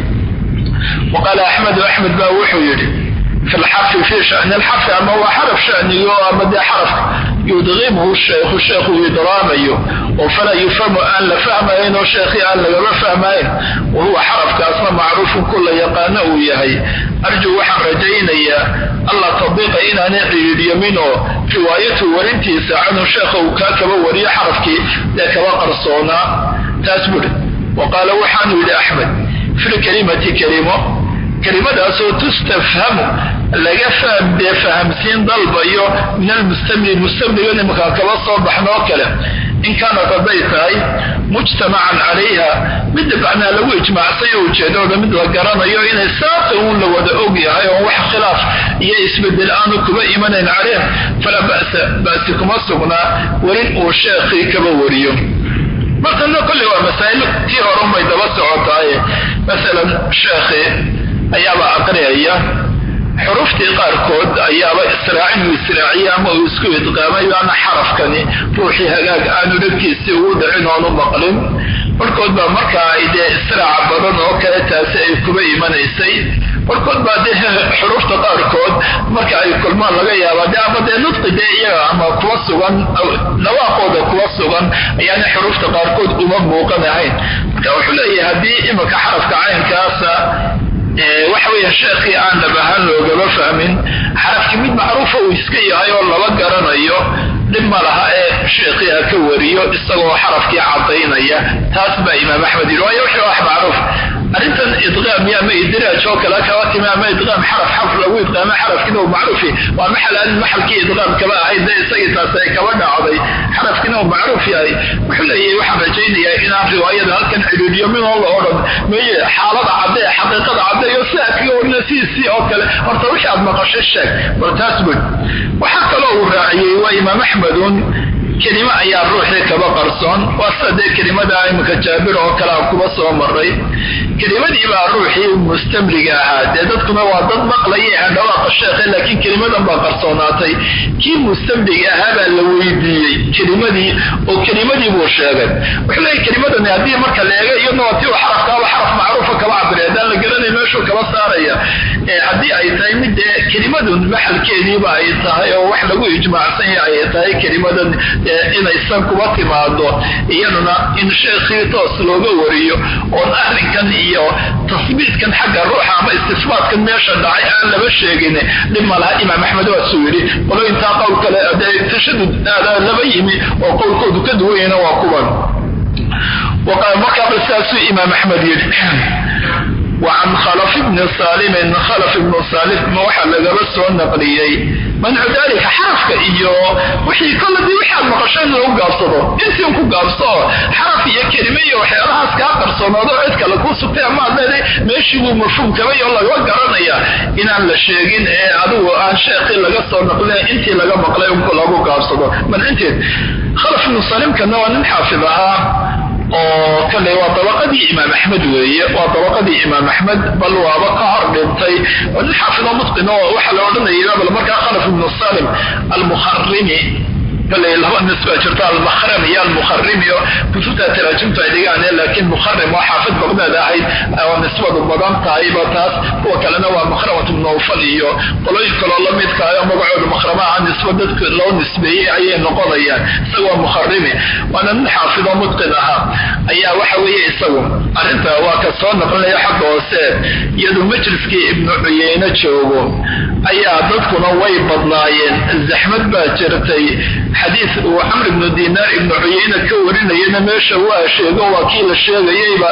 waqaala axmedu axmed baa wuxuu yidhi fi lxarfi fi shani lxarfi ama waa xaraf shanigo ama dee xarafka yudqimhu sheekhu sheekhu idraamayo oo falaa yufhamu aan la fahmayn oo sheekhii aan lagama fahmayn wa huwa xarafkaasna macruufun kula yaqaano uu yahay arjuu waxaan rajaynayaa alla tadiiqa inaanay ciidhyamin oo riwaayatu warintiisa canhu sheekha uu kaa kaba wariyo xarafkii dee kaba qarsoonaa taas buri wa qaala waxaanu yidhi axmed fi lkalimati kelimo kelimadaasoo tustafhamu laga dee fahamsiin dalbayo min almustamli mustamliga nimankaa kaba soo baxnoo kale in kaanat hadday tahay mujtamacan calayha midda macnaa lagu ijmaacsayo ujeedooda mid la garanayo inay saasa uun la wada og yahay oo wax khilaaf iyo isbedel aanu kuba imanayn caleyh falaa ba'sa ba'si kuma sugnaa warin uu sheekhii kaba wariyo markana kolley waa masaa'il tii horunbay daba socotaaye masalan sheekhii ayaaba aqriyaya xuruftii qaarkood ayaaba israacin uu israaciye ama uu isku idqaamay baana xarafkani ruuxii hagaag aanu dhegkiisii ugu dhicin oonu maqlin markood baa markaa ay dee israaca badan oo kale taasi ay kuba imanaysay markood baa dee xurufta qaarkood marka ay kulmaan laga yaaba de ama dee nudqi dee iyaga ama kuwa sugan dhawaaqooda kuwa sugan ayaana xuruufta qaarkood uma muuqan ahayn marka wuxuu leeyahay haddii iminka xarafka caynkaasa waxa weya sheekhii aan dhabahaan loogama fahmin xarafkii mid macruufa uu iska yahay oo laba garanayo dhib ma laha ee sheekhii ha ka wariyo isagoo xarafkii cadaynaya taas baa imaam axmed yidhi waayo wixii wax macruuf arrintan idqaam iyo ama idraaj oo kale kaba timi ama idqaam xaraf xarf lagu idqaamo xarafkiina uu macruufi waa maxal aan maxalkii idqaam kaba ahayd dee isagii taas ay kaba dhacday xarafkiina uu macruuf yahay wuxuu leeyahay waxaan rajaynayaa inaan riwaayada halkan cidhiidhiyo midoo la odhan meye xaalada cadde xaqiiqada cadde iyo si aad kaga warina sidiisii oo kale horta wixii aad maqashay sheeg bal taas bud waxaa kaloo uu raaciyey waa imaam axmedun kelimo ayaa ruuxii kaba qarsoon waa sida dee kelimada iminka jaabir oo kale aan kuba soo maray kelimadii baa ruuxii mustamliga ahaa dee dadkuna waa dad maqlaya aan dhawaaqa sheekhe laakiin kelimadan baa qarsoonaatay kii mustamliga ahaa baa la weydiiyey kelimadii oo kelimadii buu sheegay wuxuu leeyahy kelimadani haddii marka la eega iyadna waa tii uu xarafkaaba xaraf macruufa kaba cabire haddaan la garanay meeshuu kaba saaraya haddii ay tahay mid dee kelimadun maxalkeediiba ay tahay oo wax lagu ijmaacsan yahay ay tahay kelimadan inaysan kuba timaado iyaduna in sheekhii toos looga wariyo oon arrinkan iyo tasbiitkan xagga ruuxa ama istisbaatkan meesha dhacay aan laba sheegin dhib ma laha imaam axmed waasuu yidhi qolo intaa qowl kale dee tashadud laba yimi oo qowlkoodu ka duwanyana waa kuwan markaaba sidaasuu imaam axmed yidhi وعن khلف بن sاlm khلف بن sاlm waxaa lagaba soo naqliyey mancu dalika xarafka iyo wixii koladii waxaad maqasho in lagu gaabsado intiin ku gaabsoo xaraf iyo kelime iyo waxyaalahaas kaa qarsoonaado cid kale kuu sugtay amaad leeday meeshii buu mafhuum kabay oo laga garanaya inaan la sheegin ee adigu aan sheekii laga soo naqlin intii laga maqlay unku lagu gaabsado mancinteed khalaf ibnu salimkana waa nin xaafid ahaa oo kale waa dabaqadii imaam axmed weeye waa dabaqadii imaam axmed bal waaba ka hor dhintay oo nin xaafido mutqin oo waxaa la odhanaya bal markaa khalaf ibnu salim almukharimi kale laba nisba jirta almakhrami iyo almukharimi oo kutubta taraajimtu ay dhigaan laakiin mukharim oo xaafid baqdaad ahayd oo nisbadu badan tahayba taas kuwa kalena waa makhramat nawfal iyo qolooyin kaloo la midkaayo magacooda makhrama ah nisba dadka loo nisbeeyey ayay noqonayaan isaga waa mukharimi waana nin xaafido mutqin ahaa ayaa waxa weeye isagu arrinta waa ka soo naqlinaya xagga hoose iyadoo majliskii ibnu cuyeyne joogo ayaa dadkuna way badnaayeen zaxmad baa jirtay xadiis uu camr ibnu dinaar ibnu cuyeyne ka warinayana meesha waa sheego waa kii la sheegayeyba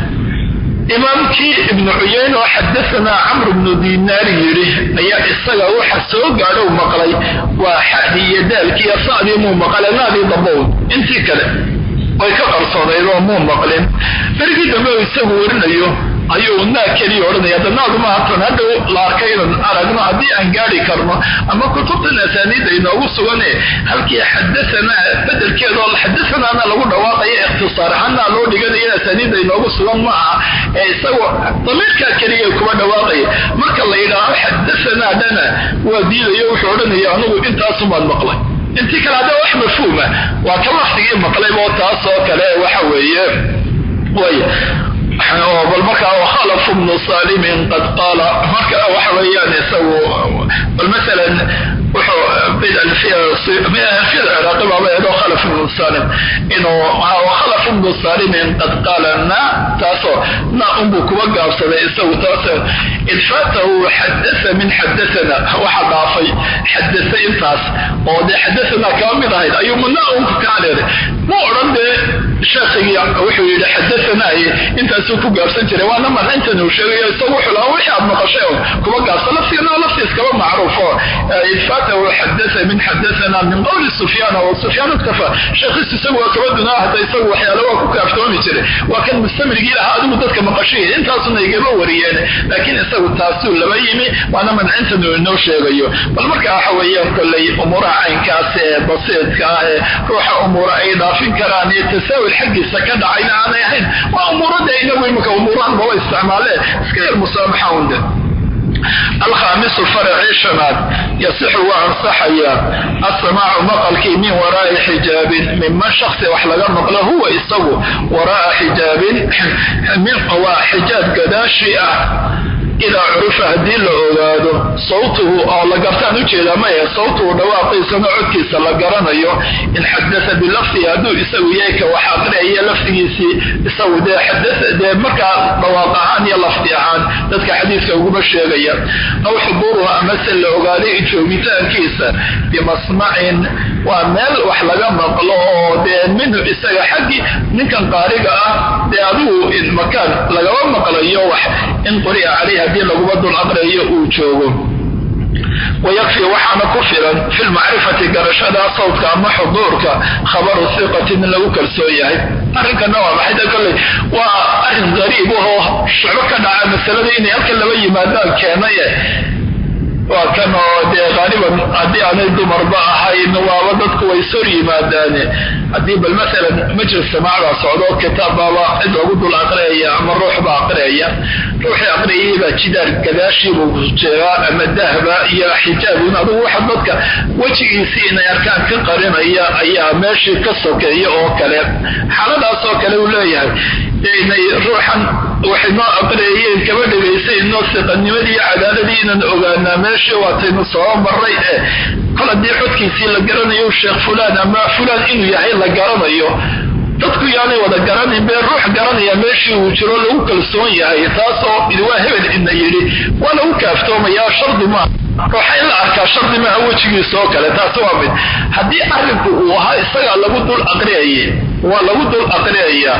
imaamkii ibnu cuyeyne oo xadaanaa camr ibnu dinaar yidhi ayaa isaga waxa soo gaadhow maqlay waa xadii iyo daalkiiyo sacdii muu maqale naadii dabown intii kale way ka qarsoonayd oo muu maqlin berigii dambe u isagu warinayo ayuu naa keliya odhanaya danaadu maatan hadhow la arkay inaan aragno haddii aan gaari karno ama kutubtan asaaniidda inoogu sugane halkii xadaanaa bedelkeedoo xadaanaana lagu dhawaaqaya ikhtisaar ahaana loo dhiganayo asaaniidda inoogu sugan ma aha ee isagoo damiirkaa keliya kuma dhawaaqaya marka la yidhaaho xadaanaa dhana waa diidayo wuxuu odhanaya anigu intaasumaad maqlay intii kale hadda wax mafhuuma waa ka laftigii maqlaybo taas oo kale waxa weeye way bal markaa khalaf bnu salimin qad qaala marka waxa weeyaan isagu bal masalan wuxuu ciraaqi baaba eedo khalaf ibnu salim inuu khalaf ibnu salimin qad qaala na taasoo na unbuu kuba gaabsaday isagu taas idfaatahu xadaa min xadaana waxa dhaafay xadasa intaas oo dee xadaana kaba mid ahayd ayuu muna unku kaa leeday mu odhan dee sheekhigii wuxuu yidhi xadaanaaye intaasuu ku gaabsan jiray waana mancintan uu sheegayo isagu wuxuu lahaa wixii aad maqashay oo kuba gaabsan laftigana laftiis kaba macruufo idfaatahu xadaa min xadaana min qowli sufyaan oo sufyaan iktafa sheekhiis isagu waa kaba dunaa hata isagu waxyaala waa ku kaaftoomi jiray waa kan mustamrigii lahaa adigu dadka maqashay intaasuna igama wariyeen laakiin isagu taasuu laba yimi waana mancintan uu inoo sheegayo bal marka waxa weeyaan kolley umuuraha caynkaas ee basiidka ah ee ruuxa umuura ay dhaafin karaan iyo tasaawil xaggiisa ka dhacayna aanay ahayn waa umuurada inagu imika umuurahan baba isticmaaleen iska yar musaamaxa unde alkhaamisu faracii shanaad yasixu waa ansaxaya asamaacu maqalkii min waraai xijaabin minman shaksi wax laga maqlo huwa isagu waraaa xijaabin waa xijaab gadaashi ah idaa curifa haddii la ogaado sawtuhu oo la gartaan ujeedaa maya sawtuhu dhawaaqiisana codkiisa la garanayo in xadasa bilafdihi hadduu isagu yahay ka wax aqriaya lafdigiisii isagu dee xadaa dee markaa dhawaaq ahaan iyo lafdi ahaan dadka xadiiska uguma sheegaya aw xuduuruhu amase la ogaaday joogitaankiisa bimasmacin waa meel wax laga maqlo oo dee minhu isaga xaggii ninkan qaariga ah dee adigu makaan lagaba maqlayo wax in quri'a caleyh haddii laguma dul aqriayo uu joogo wayakfi waxaana ku filan fi lmacrifati garashada sawdka ama xuduurka khabaru hiqatin in lagu kalsoon yahay arrinkana waa maxay de kolley waa arrin qariib ahoo shucbo ka dhaca masalada inay halkan laba yimaadaan keenaye waa kan oo dee qaaliban haddii aanay dumarba ahayn waaba dadku way sor yimaadaane haddii bal maalan majlis samaacbaa socdo kitaabbaaba cid lagu dul aqriyaya ama ruux baa aqriyaya ruuxii aqriyayay baa jidaar gadaashiibuu jeegaa ama dahba iyo xijaabun adugu waxa dadka wejigiisii inay arkaan ka qarinaya ayaa meeshii ka sokeeya oo kale xaaladaas oo kale uu leeyahay inay ruuxan waxay noo aqriyayeen kaba dhegaysaynoo siqanimadii iyo cadaaladii inaan ogaanaa meeshii waataynu soo maray eh kol haddii xodkiisii la garanayo sheekh fulaan ama fulaan inuu yahay la garanayo dadku yaanay wada garanayn bee ruux garanaya meeshii uu jiro lagu kalsoon yahay taasoo waa hebel ina yidhi waa lagu kaaftoomayaa shardi maaha ruuxa in la arkaa shardi maaha wejigiisa oo kale taasi waa mid haddii arrinku uu ahaa isagaa lagu dul aqriyaye waa lagu dul aqriyayaa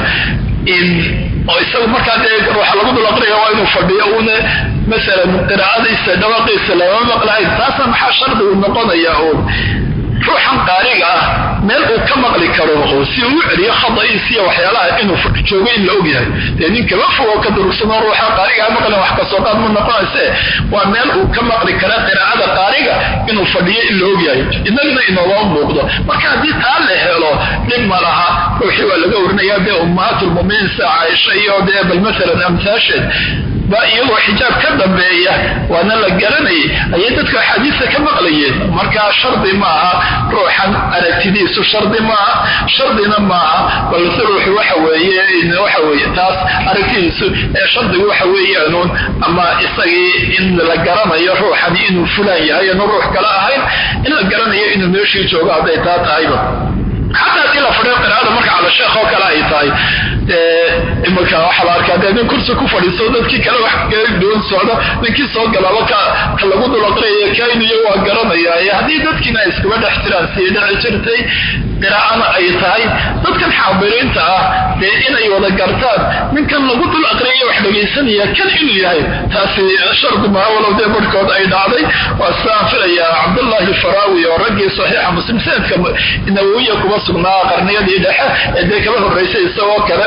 oo isagu markaa dee ruuxa lagu dul aqriya waa inuu fadhiyo uuna masalan qiraacadiisa dhawaqiisa lama maqlahayn taasna maxaa shardigu noqonaya uun ruuxan qaariga ah meel uu ka maqli karo oo si uu celiyo khada'iis iyo waxyaalaha inuu joogo in la ogyahay dee nin kama fogo ka durugsanoo ruuxa qaarigaa maqlan wax kasoo qaad ma noqonayse waa meel uu ka maqli kara qiraacada qaariga inuu fadhiyo in la ogyahay inagna inooma muuqdo marka haddii taa la helo dhib ma laha ruuxii waa laga warinayaa dee ummahaatulmuminiin sa caaisha iyo dee bal maalan amsaasheed baa iyagoo xijaab ka dambeeya waana la garanayay ayay dadku axaadiista ka maqlayeen markaa shardi maaha ruuxan aragtidiisu shardi maaha shardina maaha balse ruuxu waxa weeye waxa weeye taas aragtidiisu ee shardigu waxa weeyaanuun ama isagii in la garanayo ruuxani inuu fulaan yahay anu ruux kale ahayn in la garanayo inuu meeshii joogo hadday taa tahayba xataa haddii la fadhiyo qiraacada marka cala sheekh oo kale ay tahay imika waxaa la arkaa dee nin kursi ku fadhiisto dadkii kale wax kaga duwan socdo ninkii soo galaaba ka ka lagu dul aqriyaya kainuyo waa garanaya haddii dadkiina ay iskuba dhex jiraan sii dhici jirtay qiraacana ay tahay dadkan xaadiriinta ah dee inay wada gartaan ninkan lagu dul aqriyaya wax dhegaysanaya kan inuu yahay taasi shardi maha walow dee barhkood ay dhacday waa sidaan filaya cabdullaahi faraawi oo raggii saxiixa muslim sanadka nawowiya kuma sugnaa qarniyadii dhexe ee dee kaba horraysay isagoo kale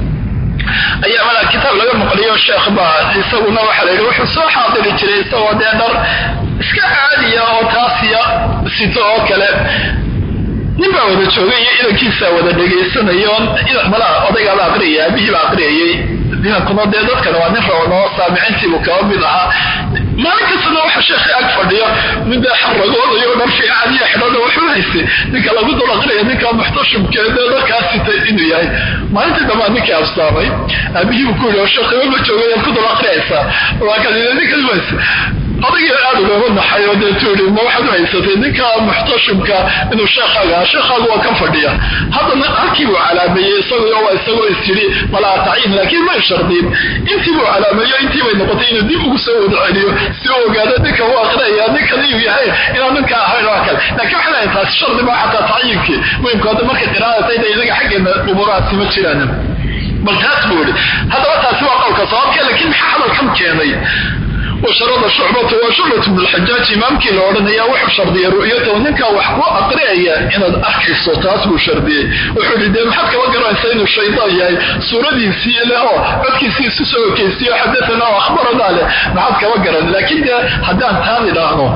ayaa mala kitaab laga maqliyo sheekh baa isaguna waxaa la yidhi wuxuu soo xaadiri jiray isagoo dee dhar iska caadiya oo taasiya sito oo kale nin baa wada joogay iyo idankiisa wada dhegaysanayo malaa odaygaaba aqriyay aabihii baa aqriyayay inankuna dee dadkana waa nin rabanoo saamicintiibuu kaba mid ahaa maalin kastana waxa sheekhi ag fadhiyo mid dee xaragoodayo dhar fiican iyo xidhada wuxuu haystay ninka lagu dul aqriya ninka muxtashimkee dee dadkaa sitay inuu yahay maalintii dambaa ninkii absaamay aabihii buu ku yidhi oo sheekhiba ma joogay ku dul aqriyaysaa waakadida ninkas ways odagii aad ugama naxay oo dee tuuri ma waxaad u haysatay ninka muxtashimka inuu sheekhaaga aha sheekhaagu waa kan fadhiya haddana halkii buu calaameeyey isaguyo waa isagoo istiri malaa tacyiin laakiin may shardiin intii buu calaameeyo intii bay noqotay inuu dib ugu soo wada celiyo si uu ogaado ninka u aqrinaya ninkan inuu yahay inaan ninka ahayn waa kale laakiin waxay leedahay taasi shardi maa xataa tacyiinkii muhimka hadda markay qiraa'atayda inaga xaggeena umurahaasi ma jiraan bal taas buu yihi haddaba taasi waa qowlka sababkee laakiin maxaa hadalkan keenay washarada shucbatu waa shucbat bn lxajaaj imaamkii la odhanaya wuxuu shardiyay ru'yatahu ninkaa wax ku aqriyaya inaad arkayso taas buu shardiyey wuxuu yihi dee maxaad kaba garanaysa inuu shaydaan yahay suuradiisii leh oo codkiisii isu soo okeysiyo xadaana oo akhbaradaa leh maxaad kaba garan laakiin dee haddaan taan idhaahno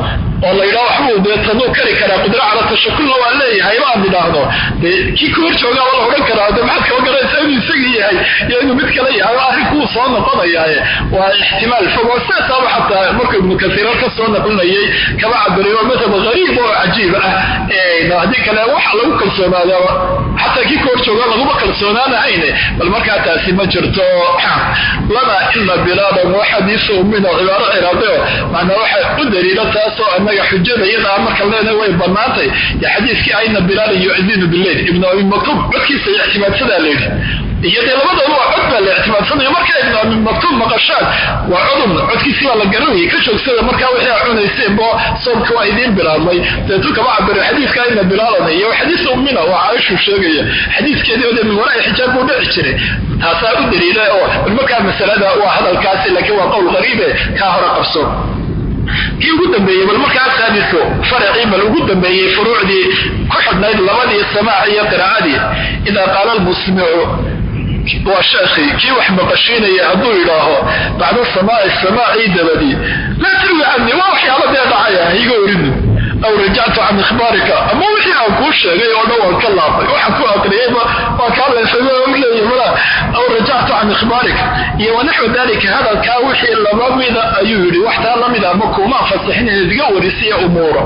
oo la yidhaho waxbuu dee taduu kari karaa qudro cala tashakulna waan leeyahay baan idhaahdo dee kii ka hor joogaaba la odhan karaa de maxaad kaba garanaysaa inuu isagii yahay iyo inuu mid kale yahay arrinkuu soo noqonayaaye waa ixtimaal fog oo sidaasaba xataa markuu ibnu kasiir ka soo naqlinayay kaba cabiriy oo madhab gariib oo cajiib ah haddii kale waxa lagu kalsoonaadaaba xataa kii ka hor jooga laguma kalsoonaanahayne bal markaa taasi ma jirto lana ina bilaadan wa xadiisu min oo cibaaro ciraadeo macnaa waxa u daliila taasoo annaga xujada iyada marka leenahay way bannaantay yo xadiiskii ayna bilaalan yu'dinu bileyl ibnu abi maktuub codkiisa ictimaadsadaa la yidhi iyo dee labadooda waa cod baa la ictimaadsanaya markaa ibnu abi maktuub maqashaan waa codun codkiisii baa la garanayay ka joogsada markaa wixii a cunayseen bo soomka waa idiin bilaabmay deetu kama cabiro xadiiska ayna bilaalan iyo xadiis ummina waa caaishuu sheegaya xadiiskeedii oo dee min waraa xijaab buu dhici jiray taasaa u daliila oo markaa masalada waa hadalkaasi laakiin waa qowl qariibe kaa hore qabso kii ugu dambeeyey bal markaa saadisu faracii bal ugu dambeeyey furuucdii ku xidhnayd labadii samaac iyo qiraa'adii idaa qaala almusmicu waa sheekhii kii wax maqashiinaya hadduu yidhaaho bacda samaaci samaacii dabadii laa tarwi cani waa waxyaala dee dhacaya higa orini aw rajactu can ikhbaarika ama wixii aan kuu sheegay oo dhan waan ka laabay waxaan ku aqriyayba waa kaa leefayleeya mala aw rajactu can ikhbaarika iyo wanaxwu dalika hadalkaa wixii laba mida ayuu yidhi wax taa lamid ama kuumaan fasixin inaad iga warisiya umuura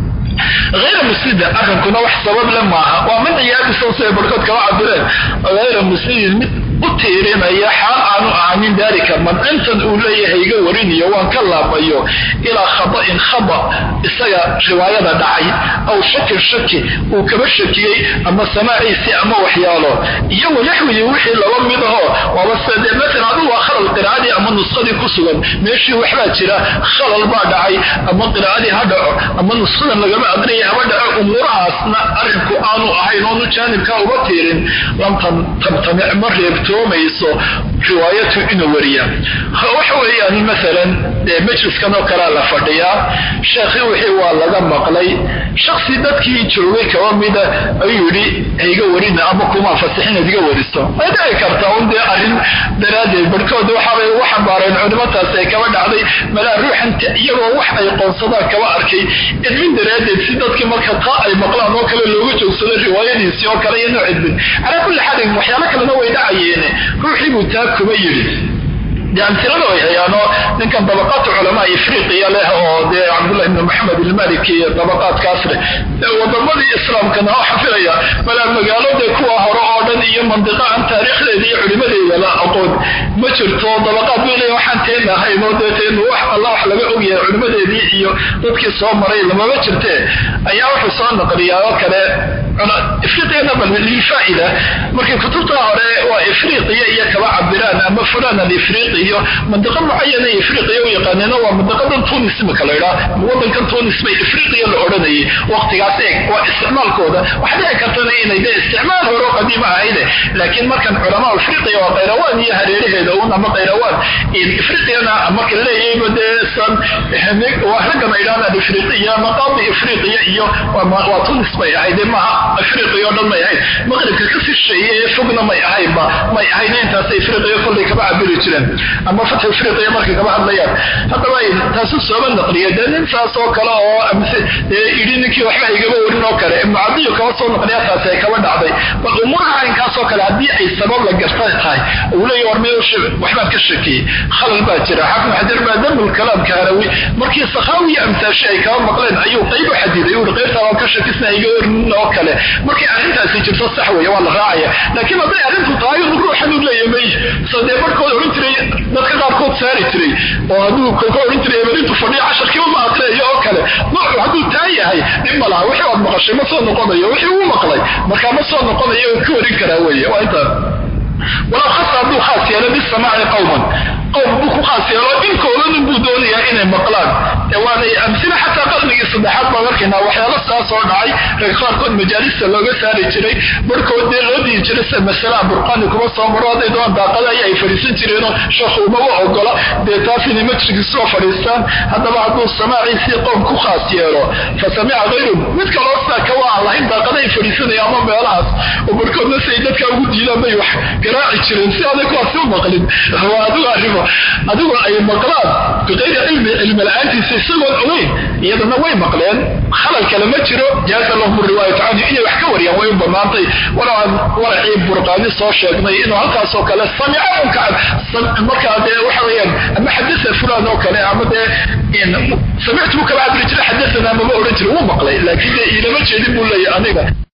hayra muslida arrinkuna wax sabab le maaha waa man ciyaadiso siday barkood kala cabireen hayra muslimin mid u tiirinaya xaal aanu ahanin daalika mancintan uu leeyahay iga wariniyo waan ka laabayo ilaa khada'in khada isaga riwaayada dhacay aw shakin shaki uu kaba shakiyey ama samaaciisii ama waxyaalo iyo wanaxwigii wixii laba mid aho waaba sede maalan adigu waa khalal qiraa'adii ama nuskhadii ku sugan meeshii waxbaa jira khalal baa dhacay ama qiraa'adii ha dhaco ama nuskhadan lagama aqriyay haba dhaco umuurahaasna arrinku aanu ahayn oonu jaanibkaa uga tiirin lam tamtamic ma reebtoomayso riwaayatu inuu wariya waxa weeyaan maalan majliskan oo kalea la fadhiyaa sheekhii wixii waa laga maqlay shaksi dadkii joogay kaba mida ayuu yidhi haiga warina ama kuma fasixin ad iga wariso way dhici kartaa un dee arrin daraaddeed barhkood waxaabay ugu xambaareen culimataas ay kaba dhacday malaa ruuxan iyagoo wax ay qoonsadaan kaba arkay idmin daraaddeed si dadkii marka taa ay maqlaan oo kale looga joogsado riwaayadiisii oo kale iyo noo cidmin calaa kulli xaalin waxyaalo kalena way dhacayeene ruuxii buu taa kuba yidhi de amtilada way hayaano ninkan dabaqaatu culamaa ifriqiya leh oo dee cabdullah ibn maxamed ilmaliki iyo dabaqaadkaas leh wadamadii islaamkana oo xafilaya malaa magaalode kuwa hore oo dhan iyo mandiqa aan taariikhdeeda iyo culimadeeda la aqoon ma jirto dabaqaad bay leeya waxaan teena ahayn oo dee teenu wax alla wax laga ogyahay culimadeedii iyo dadkii soo maray lamama jirte ayaa wuxuu soo naqliyaa oo kale ifriqiyana bal lilfaa'ida markay kutubta hore waa ifriqiya iyo kaba cabiraan ama fulan alifriqi iyo mandiqo mucayana ifriqiya u yaqaaneen waa mandiqadan tunis imaka la idhaa wadankan tunis bay ifriqiya la odhanayay waqtigaas eeg waa isticmaalkooda waxa dhici kartana inay de isticmaal hore oo qadiima ahayde laakiin markan culamaa ifriqiya waa qayrawaan iyo hareeraheeda un ama qayrawaan ifriqiyana marka leeyayba dee san waa raggan ay dhahaan alifriqiya maqaadi ifriqiya iyo waa tunis bay ahayde maha afriqiya o dhan may ahayn maqribka ka sisheeye ee fogna may ahaynba may ahayn intaas afriqiya kollay kaba cabiri jireen ama fatx afriqiya markay kaba hadlayaan haddaba taasu sooba naqliya dee nin saas oo kale oo idhi ninkii waxba igaba warin oo kale ibnu cadiyo kaba soo naqliya taasi ay kaba dhacday bal umuuraha arrinkaasoo kale haddii ay sabab la garta tahay uu leeya war meel waxbaan ka shakiyey khalal baa jira xaafid xajar baa damul kalaamka harawi markii sakhaawiya amtaashi ay kaba maqleen ayuu qayb u xadiday uu qaybtaa waan ka shakisna iga warin oo kale markay arrintaasi jirto sax weeye waa la raacaya laakiin hadday arrintu tahay ruuxan u leeya may soo dee barhkood odhan jiray dadka qaarkood saari jiray oo hadduu kolka odhan jiray ebelintu fadhiyo casharkiiba ma aqriyayo oo kale noocu hadduu taa yahay dhib ma laha wixii waad maqashay ma soo noqonayo wixii uu maqlay markaa ma soo noqonayo ka warin karaa weeye waa intaas walaw khasa hadduu khaas yeelo bisamaaci qowman qowm buu ku khaas yeelo inkoodanin buu doonayaa inay maqlaan waanay amsila xataa qarnigii saddexaad baan arkaynaa waxyaalo saas oo dhacay rag qaarkood majaalista looga saari jiray barhkood dee loo dihi jiray sida masala burqaani kuma soo maro hadday doon daaqada ay fadhiisan jireenoo sheekhu umaba ogola dee taas inay majliskii soo fadhiistaan haddaba hadduu samaaciisii qowm ku khaas yeelo fa samica hayru mid kaloo sidaa ka waa aan lahayn daaqada ay fadhiisanaya ama meelahaas oo barkoodna siay dadka ugu diidaan bay wax garaaci jireen si aday kuwaasi u maqlin waa adigu arrimo adigu ay maqlaan biqayri cilmi cilmi la-aantiisa isagoon ogeyn iyadana way maqleen khalal kale ma jiro jaaza lahum riwaayatu canhu inay wax ka wariyaan way u banaantay walow aan waracii burqaani soo sheegnay inuu halkaasoo kale samica unkacan markaa dee waxa weeyaan ama xadasa fulan oo kale ama dee samictu buu kala cabiri jiray xadasana mama odhan jira wuu maqlay laakiin dee ilama jeedin buu leeyahy aniga